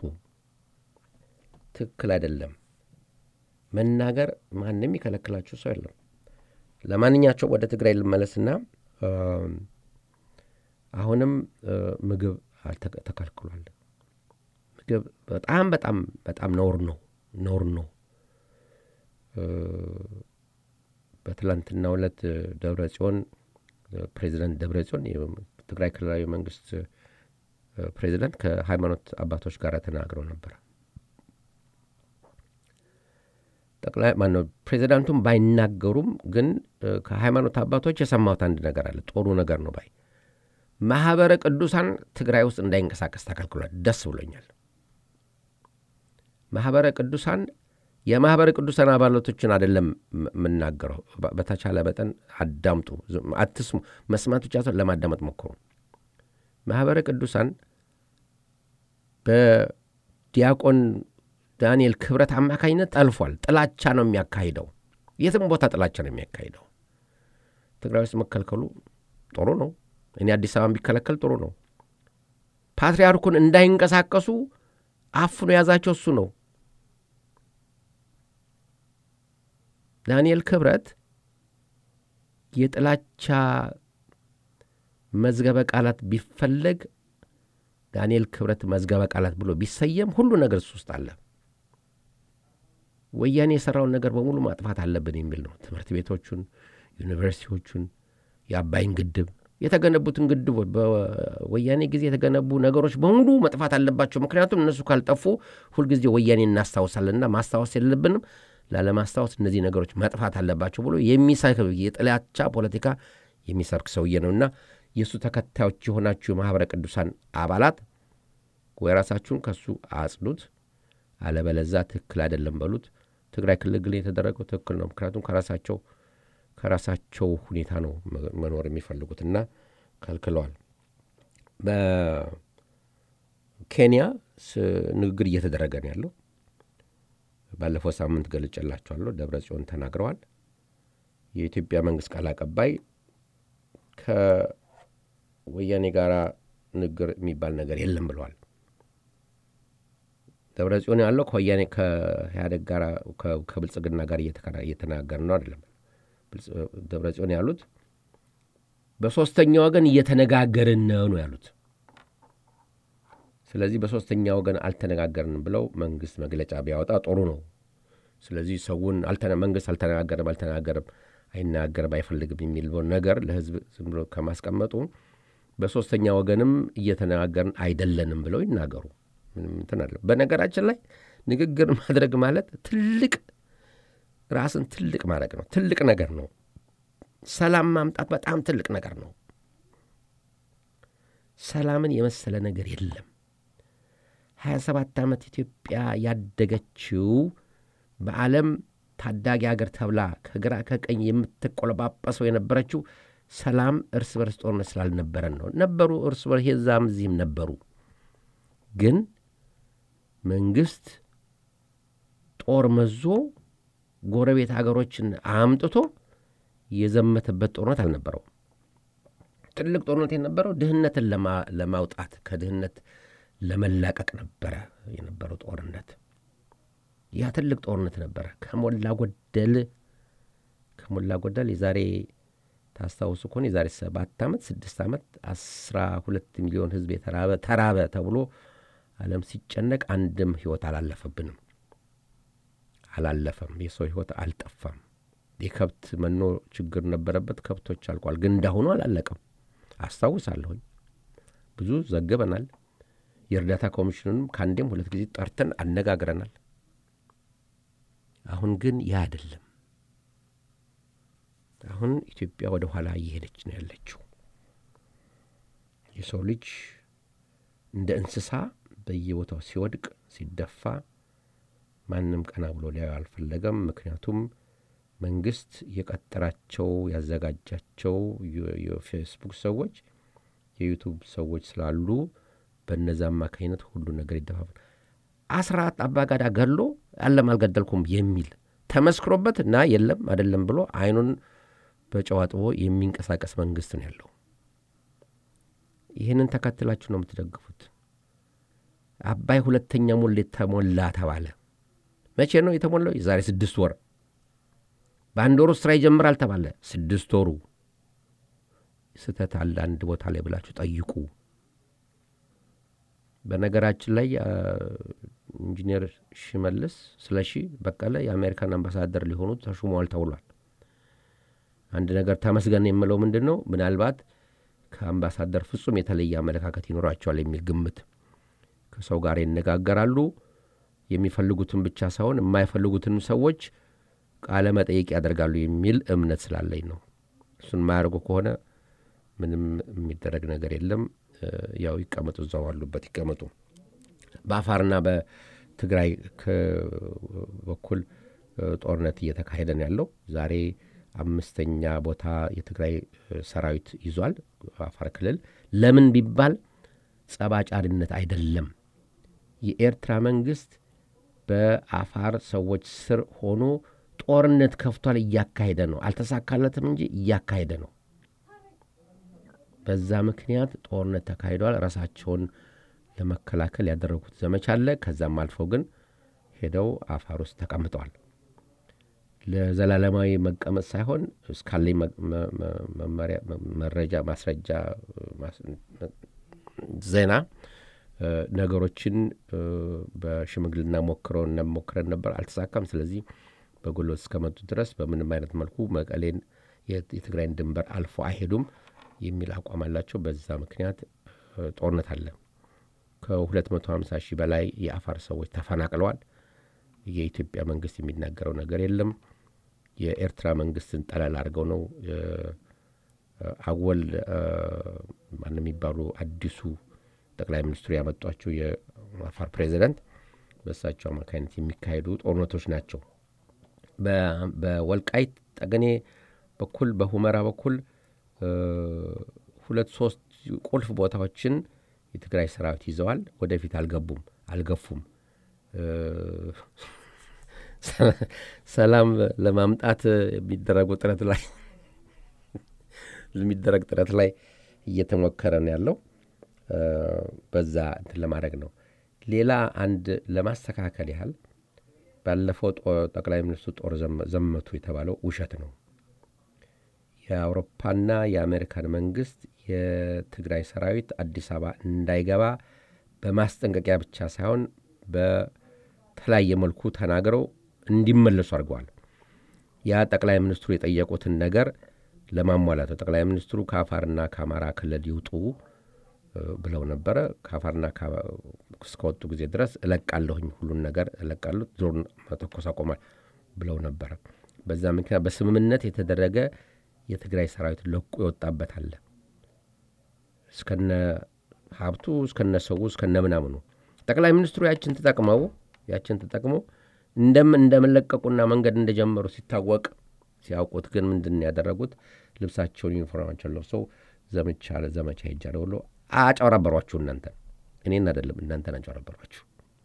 ትክክል አይደለም። መናገር ማንም ይከለክላችሁ ሰው የለም። ለማንኛቸው ወደ ትግራይ ልመለስና አሁንም ምግብ ተከልክሏል። ምግብ በጣም በጣም በጣም ነውር ነው ነውር ነው። በትላንትናው ዕለት ደብረ ጽዮን ፕሬዚደንት ደብረ ጽዮን የትግራይ ክልላዊ መንግስት ፕሬዚደንት ከሃይማኖት አባቶች ጋር ተናግረው ነበር። ጠቅላይ ማነው ፕሬዚዳንቱም ባይናገሩም ግን ከሃይማኖት አባቶች የሰማሁት አንድ ነገር አለ። ጥሩ ነገር ነው ባይ ማኅበረ ቅዱሳን ትግራይ ውስጥ እንዳይንቀሳቀስ ተከልክሏል። ደስ ብሎኛል። ማኅበረ ቅዱሳን የማኅበረ ቅዱሳን አባላቶችን አይደለም የምናገረው። በተቻለ መጠን አዳምጡ፣ አትስሙ። መስማት ብቻ ሰው ለማዳመጥ ሞክሩ። ማኅበረ ቅዱሳን በዲያቆን ዳንኤል ክብረት አማካኝነት ጠልፏል። ጥላቻ ነው የሚያካሂደው። የትም ቦታ ጥላቻ ነው የሚያካሂደው። ትግራይ ውስጥ መከልከሉ ጥሩ ነው። እኔ አዲስ አበባ ቢከለከል ጥሩ ነው። ፓትርያርኩን እንዳይንቀሳቀሱ አፍኖ የያዛቸው እሱ ነው። ዳንኤል ክብረት የጥላቻ መዝገበ ቃላት ቢፈለግ ዳንኤል ክብረት መዝገበ ቃላት ብሎ ቢሰየም ሁሉ ነገር እሱ ውስጥ አለ። ወያኔ የሠራውን ነገር በሙሉ ማጥፋት አለብን የሚል ነው። ትምህርት ቤቶቹን፣ ዩኒቨርሲቲዎቹን፣ የአባይን ግድብ የተገነቡትን ግድቦች በወያኔ ጊዜ የተገነቡ ነገሮች በሙሉ መጥፋት አለባቸው። ምክንያቱም እነሱ ካልጠፉ ሁልጊዜ ወያኔ እናስታውሳለንና ማስታወስ የለብንም። ላለማስታወስ እነዚህ ነገሮች መጥፋት አለባቸው ብሎ የሚሰክ የጥላቻ ፖለቲካ የሚሰርክ ሰውዬ ነውና የእሱ ተከታዮች የሆናችሁ የማኅበረ ቅዱሳን አባላት ወይ ራሳችሁን ከእሱ አጽዱት፣ አለበለዛ ትክክል አይደለም በሉት። ትግራይ ክልል ግን የተደረገው ትክክል ነው። ምክንያቱም ከራሳቸው ከራሳቸው ሁኔታ ነው መኖር የሚፈልጉትና ከልክለዋል። በኬንያ ንግግር እየተደረገ ነው ያለው። ባለፈው ሳምንት ገልጬላቸዋለሁ። ደብረ ጽዮን ተናግረዋል። የኢትዮጵያ መንግስት ቃል አቀባይ ከወያኔ ጋር ንግግር የሚባል ነገር የለም ብለዋል። ደብረ ጽዮን ያለው ከወያኔ ከኢህአዴግ ጋር ከብልጽግና ጋር እየተናገር ነው አይደለም። ደብረ ጽዮን ያሉት በሶስተኛ ወገን እየተነጋገርን ነው ነው ያሉት። ስለዚህ በሶስተኛ ወገን አልተነጋገርንም ብለው መንግስት መግለጫ ቢያወጣ ጥሩ ነው። ስለዚህ ሰውን መንግስት አልተነጋገርም አልተነጋገርም አይናገርም አይፈልግም የሚል ነገር ለህዝብ ዝም ብሎ ከማስቀመጡ በሶስተኛ ወገንም እየተነጋገርን አይደለንም ብለው ይናገሩ። ምንም እንትን አለ። በነገራችን ላይ ንግግር ማድረግ ማለት ትልቅ ራስን ትልቅ ማድረግ ነው። ትልቅ ነገር ነው። ሰላም ማምጣት በጣም ትልቅ ነገር ነው። ሰላምን የመሰለ ነገር የለም። ሀያ ሰባት ዓመት ኢትዮጵያ ያደገችው በዓለም ታዳጊ ሀገር ተብላ ከግራ ከቀኝ የምትቆለጳጰሰው የነበረችው ሰላም እርስ በርስ ጦርነት ስላልነበረን ነው። ነበሩ እርስ በርስ የዛም እዚህም ነበሩ። ግን መንግስት ጦር መዞ ጎረቤት ሀገሮችን አምጥቶ የዘመተበት ጦርነት አልነበረው። ትልቅ ጦርነት የነበረው ድህነትን ለማውጣት ከድህነት ለመላቀቅ ነበረ የነበረው ጦርነት። ያ ትልቅ ጦርነት ነበረ። ከሞላ ጎደል ከሞላ ጎደል የዛሬ ታስታውሱ ከሆነ የዛሬ ሰባት ዓመት ስድስት ዓመት አስራ ሁለት ሚሊዮን ሕዝብ የተራበ ተራበ ተብሎ ዓለም ሲጨነቅ አንድም ሕይወት አላለፈብንም፣ አላለፈም። የሰው ሕይወት አልጠፋም። የከብት መኖ ችግር ነበረበት፣ ከብቶች አልቋል። ግን እንዳሁኑ አላለቀም። አስታውሳለሁኝ። ብዙ ዘግበናል። የእርዳታ ኮሚሽኑንም ከአንዴም ሁለት ጊዜ ጠርተን አነጋግረናል። አሁን ግን ያ አይደለም። አሁን ኢትዮጵያ ወደ ኋላ እየሄደች ነው ያለችው። የሰው ልጅ እንደ እንስሳ በየቦታው ሲወድቅ ሲደፋ ማንም ቀና ብሎ ሊያዩ አልፈለገም። ምክንያቱም መንግስት የቀጠራቸው ያዘጋጃቸው የፌስቡክ ሰዎች የዩቱብ ሰዎች ስላሉ በነዛ አማካኝነት ሁሉ ነገር ይደፋፋል። አስራት አባጋዳ ገሎ አለም አልገደልኩም የሚል ተመስክሮበት እና የለም አይደለም ብሎ አይኑን በጨዋጥቦ የሚንቀሳቀስ መንግስት ነው ያለው። ይህንን ተከትላችሁ ነው የምትደግፉት። አባይ ሁለተኛ ሙሌት ተሞላ ተባለ። መቼ ነው የተሞላው? የዛሬ ስድስት ወር። በአንድ ወሩ ስራ ይጀምራል ተባለ። ስድስት ወሩ ስህተት አለ አንድ ቦታ ላይ ብላችሁ ጠይቁ። በነገራችን ላይ ኢንጂነር ሽመልስ ስለሺ በቀለ የአሜሪካን አምባሳደር ሊሆኑ ተሹመዋል ተብሏል። አንድ ነገር ተመስገን የምለው ምንድን ነው ምናልባት ከአምባሳደር ፍጹም የተለየ አመለካከት ይኖራቸዋል የሚል ግምት ከሰው ጋር ይነጋገራሉ። የሚፈልጉትን ብቻ ሳይሆን የማይፈልጉትንም ሰዎች ቃለ መጠየቅ ያደርጋሉ የሚል እምነት ስላለኝ ነው። እሱን የማያደርጉ ከሆነ ምንም የሚደረግ ነገር የለም። ያው ይቀመጡ፣ እዛው ባሉበት ይቀመጡ። በአፋርና በትግራይ በኩል ጦርነት እየተካሄደ ነው ያለው። ዛሬ አምስተኛ ቦታ የትግራይ ሰራዊት ይዟል አፋር ክልል። ለምን ቢባል ጸባጫሪነት አይደለም። የኤርትራ መንግስት በአፋር ሰዎች ስር ሆኖ ጦርነት ከፍቷል፣ እያካሄደ ነው። አልተሳካለትም እንጂ እያካሄደ ነው። በዛ ምክንያት ጦርነት ተካሂዷል። ራሳቸውን ለመከላከል ያደረጉት ዘመቻ አለ። ከዛም አልፈው ግን ሄደው አፋር ውስጥ ተቀምጠዋል። ለዘላለማዊ መቀመጥ ሳይሆን እስካለኝ መረጃ፣ ማስረጃ፣ ዜና ነገሮችን በሽምግልና ሞክረው ሞክረን ነበር፣ አልተሳካም። ስለዚህ በጉልበት እስከመጡ ድረስ በምንም አይነት መልኩ መቀሌን የትግራይን ድንበር አልፎ አይሄዱም የሚል አቋም አላቸው። በዛ ምክንያት ጦርነት አለ። ከ250 ሺህ በላይ የአፋር ሰዎች ተፈናቅለዋል። የኢትዮጵያ መንግስት የሚናገረው ነገር የለም። የኤርትራ መንግስትን ጠለል አድርገው ነው አወል ማን የሚባሉ አዲሱ ጠቅላይ ሚኒስትሩ ያመጧቸው የአፋር ፕሬዚደንት በእሳቸው አማካኝነት የሚካሄዱ ጦርነቶች ናቸው። በወልቃይት ጠገኔ በኩል በሁመራ በኩል ሁለት ሶስት ቁልፍ ቦታዎችን የትግራይ ሰራዊት ይዘዋል። ወደፊት አልገቡም፣ አልገፉም። ሰላም ለማምጣት የሚደረጉ ጥረት ላይ የሚደረግ ጥረት ላይ እየተሞከረ ነው ያለው። በዛ እንትን ለማድረግ ነው። ሌላ አንድ ለማስተካከል ያህል ባለፈው ጠቅላይ ሚኒስትሩ ጦር ዘመቱ የተባለው ውሸት ነው። የአውሮፓና የአሜሪካን መንግስት የትግራይ ሰራዊት አዲስ አበባ እንዳይገባ በማስጠንቀቂያ ብቻ ሳይሆን በተለያየ መልኩ ተናግረው እንዲመለሱ አድርገዋል። ያ ጠቅላይ ሚኒስትሩ የጠየቁትን ነገር ለማሟላት ነው። ጠቅላይ ሚኒስትሩ ከአፋርና ከአማራ ክልል ይውጡ ብለው ነበረ። ከአፋርና እስከወጡ ጊዜ ድረስ እለቃለሁኝ፣ ሁሉን ነገር እለቃለሁ፣ ዞርን መተኮስ አቆማል ብለው ነበረ። በዛ ምክንያት በስምምነት የተደረገ የትግራይ ሰራዊት ለቁ ይወጣበት አለ እስከነ ሀብቱ እስከነ ሰው እስከነ ምናምኑ ጠቅላይ ሚኒስትሩ ያችን ተጠቅመው ያችን ተጠቅመው እንደም እንደመለቀቁና መንገድ እንደጀመሩ ሲታወቅ ሲያውቁት ግን ምንድን ያደረጉት ልብሳቸውን ዩኒፎርማቸውን ለብሰው ዘመቻ ዘመቻ ሄጃለሁ ብሎ አጨረበሯችሁ። እናንተን እኔን አይደለም እናንተን አጨረበሯችሁ።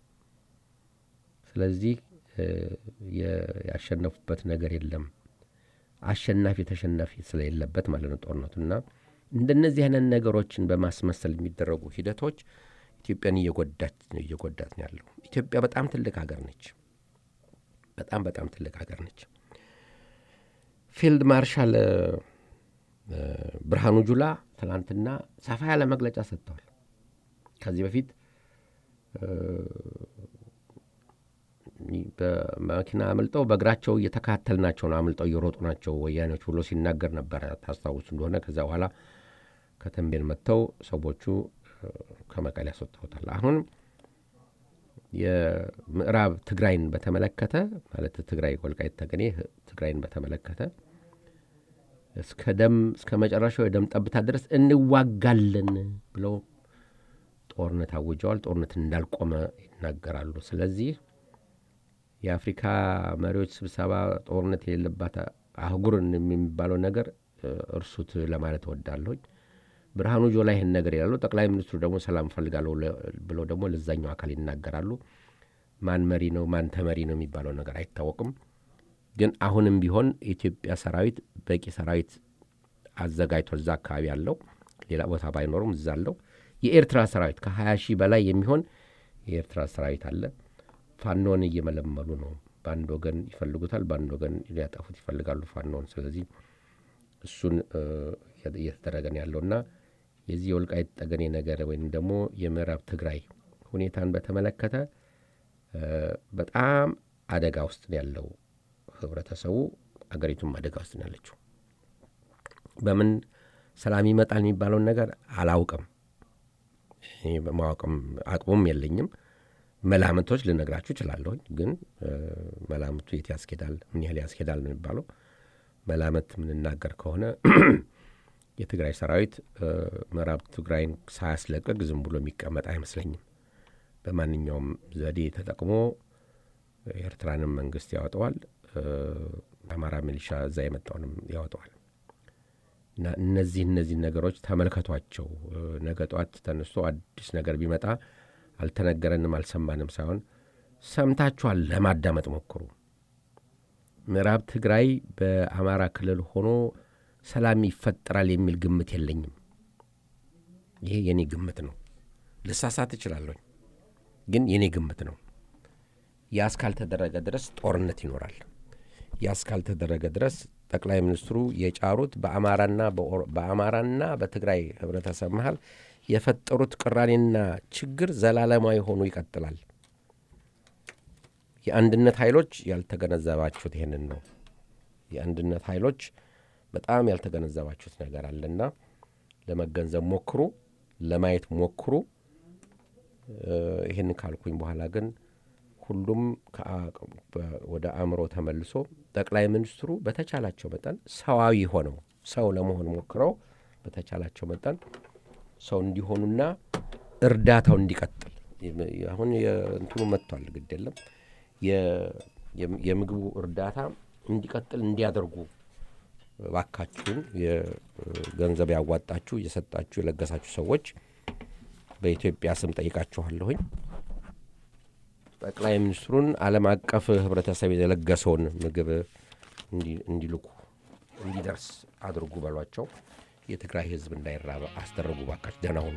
ስለዚህ ያሸነፉበት ነገር የለም። አሸናፊ ተሸናፊ ስለሌለበት ማለት ነው ጦርነቱና እንደነዚህ አይነት ነገሮችን በማስመሰል የሚደረጉ ሂደቶች ኢትዮጵያን እየጎዳት እየጎዳት ነው ያለው። ኢትዮጵያ በጣም ትልቅ ሀገር ነች። በጣም በጣም ትልቅ ሀገር ነች። ፊልድ ማርሻል ብርሃኑ ጁላ ትናንትና ሰፋ ያለ መግለጫ ሰጥተዋል። ከዚህ በፊት በመኪና አምልጠው በእግራቸው እየተካተልናቸው ነው፣ አምልጠው እየሮጡ ናቸው ወያኔዎች ብሎ ሲናገር ነበረ። ታስታውሱ እንደሆነ ከዚያ በኋላ ከተንቤን መጥተው ሰዎቹ ከመቀሌ ያስወጥተውታል። አሁን የምዕራብ ትግራይን በተመለከተ ማለት ትግራይ ወልቃይት ጠገዴ ትግራይን በተመለከተ እስከ ደም እስከ መጨረሻው የደም ጠብታ ድረስ እንዋጋለን ብለው ጦርነት አውጀዋል። ጦርነት እንዳልቆመ ይናገራሉ። ስለዚህ የአፍሪካ መሪዎች ስብሰባ ጦርነት የሌለባት አህጉርን የሚባለው ነገር እርሱት ለማለት እወዳለሁኝ። ብርሃኑ ጆላ ይህን ነገር ይላሉ። ጠቅላይ ሚኒስትሩ ደግሞ ሰላም እፈልጋለሁ ብለው ደግሞ ለዛኛው አካል ይናገራሉ። ማን መሪ ነው ማን ተመሪ ነው የሚባለው ነገር አይታወቅም። ግን አሁንም ቢሆን የኢትዮጵያ ሰራዊት በቂ ሰራዊት አዘጋጅቶ እዛ አካባቢ አለው። ሌላ ቦታ ባይኖሩም እዛ አለው። የኤርትራ ሰራዊት ከ20 ሺህ በላይ የሚሆን የኤርትራ ሰራዊት አለ። ፋኖን እየመለመሉ ነው። በአንድ ወገን ይፈልጉታል፣ በአንድ ወገን ሊያጠፉት ይፈልጋሉ ፋኖን። ስለዚህ እሱን እየተደረገ ነው ያለውና የዚህ የወልቃይት ጠገኔ ነገር ወይም ደግሞ የምዕራብ ትግራይ ሁኔታን በተመለከተ በጣም አደጋ ውስጥ ነው ያለው ህብረተሰቡ። አገሪቱም አደጋ ውስጥ ነው ያለችው። በምን ሰላም ይመጣል የሚባለውን ነገር አላውቅም። ማወቅም አቅሙም የለኝም። መላምቶች ልነግራችሁ እችላለሁኝ። ግን መላምቱ የት ያስኬዳል፣ ምን ያህል ያስኬዳል ነው የሚባለው። መላመት የምንናገር ከሆነ የትግራይ ሰራዊት ምዕራብ ትግራይን ሳያስለቅቅ ዝም ብሎ የሚቀመጥ አይመስለኝም። በማንኛውም ዘዴ ተጠቅሞ የኤርትራንም መንግስት ያወጠዋል፣ አማራ ሚሊሻ እዛ የመጣውንም ያወጠዋል። እና እነዚህ እነዚህ ነገሮች ተመልከቷቸው። ነገ ጠዋት ተነስቶ አዲስ ነገር ቢመጣ አልተነገረንም አልሰማንም ሳይሆን ሰምታችኋል ለማዳመጥ ሞክሩ። ምዕራብ ትግራይ በአማራ ክልል ሆኖ ሰላም ይፈጠራል የሚል ግምት የለኝም። ይሄ የኔ ግምት ነው። ልሳሳት እችላለሁ፣ ግን የኔ ግምት ነው። ያ እስካልተደረገ ድረስ ጦርነት ይኖራል። ያ እስካልተደረገ ድረስ ጠቅላይ ሚኒስትሩ የጫሩት በአማራና በአማራና በትግራይ ህብረተሰብ መሀል የፈጠሩት ቅራኔና ችግር ዘላለማዊ ሆኖ ይቀጥላል። የአንድነት ኃይሎች ያልተገነዘባችሁት ይሄንን ነው። የአንድነት ኃይሎች በጣም ያልተገነዘባችሁት ነገር አለና ለመገንዘብ ሞክሩ፣ ለማየት ሞክሩ። ይህን ካልኩኝ በኋላ ግን ሁሉም ወደ አእምሮ ተመልሶ ጠቅላይ ሚኒስትሩ በተቻላቸው መጠን ሰዋዊ ሆነው ሰው ለመሆን ሞክረው በተቻላቸው መጠን ሰው እንዲሆኑና እርዳታው እንዲቀጥል አሁን እንትኑ መጥቷል። ግድ የለም የምግቡ እርዳታ እንዲቀጥል እንዲያደርጉ ባካችሁን የገንዘብ ያዋጣችሁ እየሰጣችሁ የለገሳችሁ ሰዎች በኢትዮጵያ ስም ጠይቃችኋለሁኝ። ጠቅላይ ሚኒስትሩን ዓለም አቀፍ ህብረተሰብ የለገሰውን ምግብ እንዲልኩ እንዲደርስ አድርጉ በሏቸው። የትግራይ ህዝብ እንዳይራበ አስደረጉ። ባካች ደህና ሁኑ።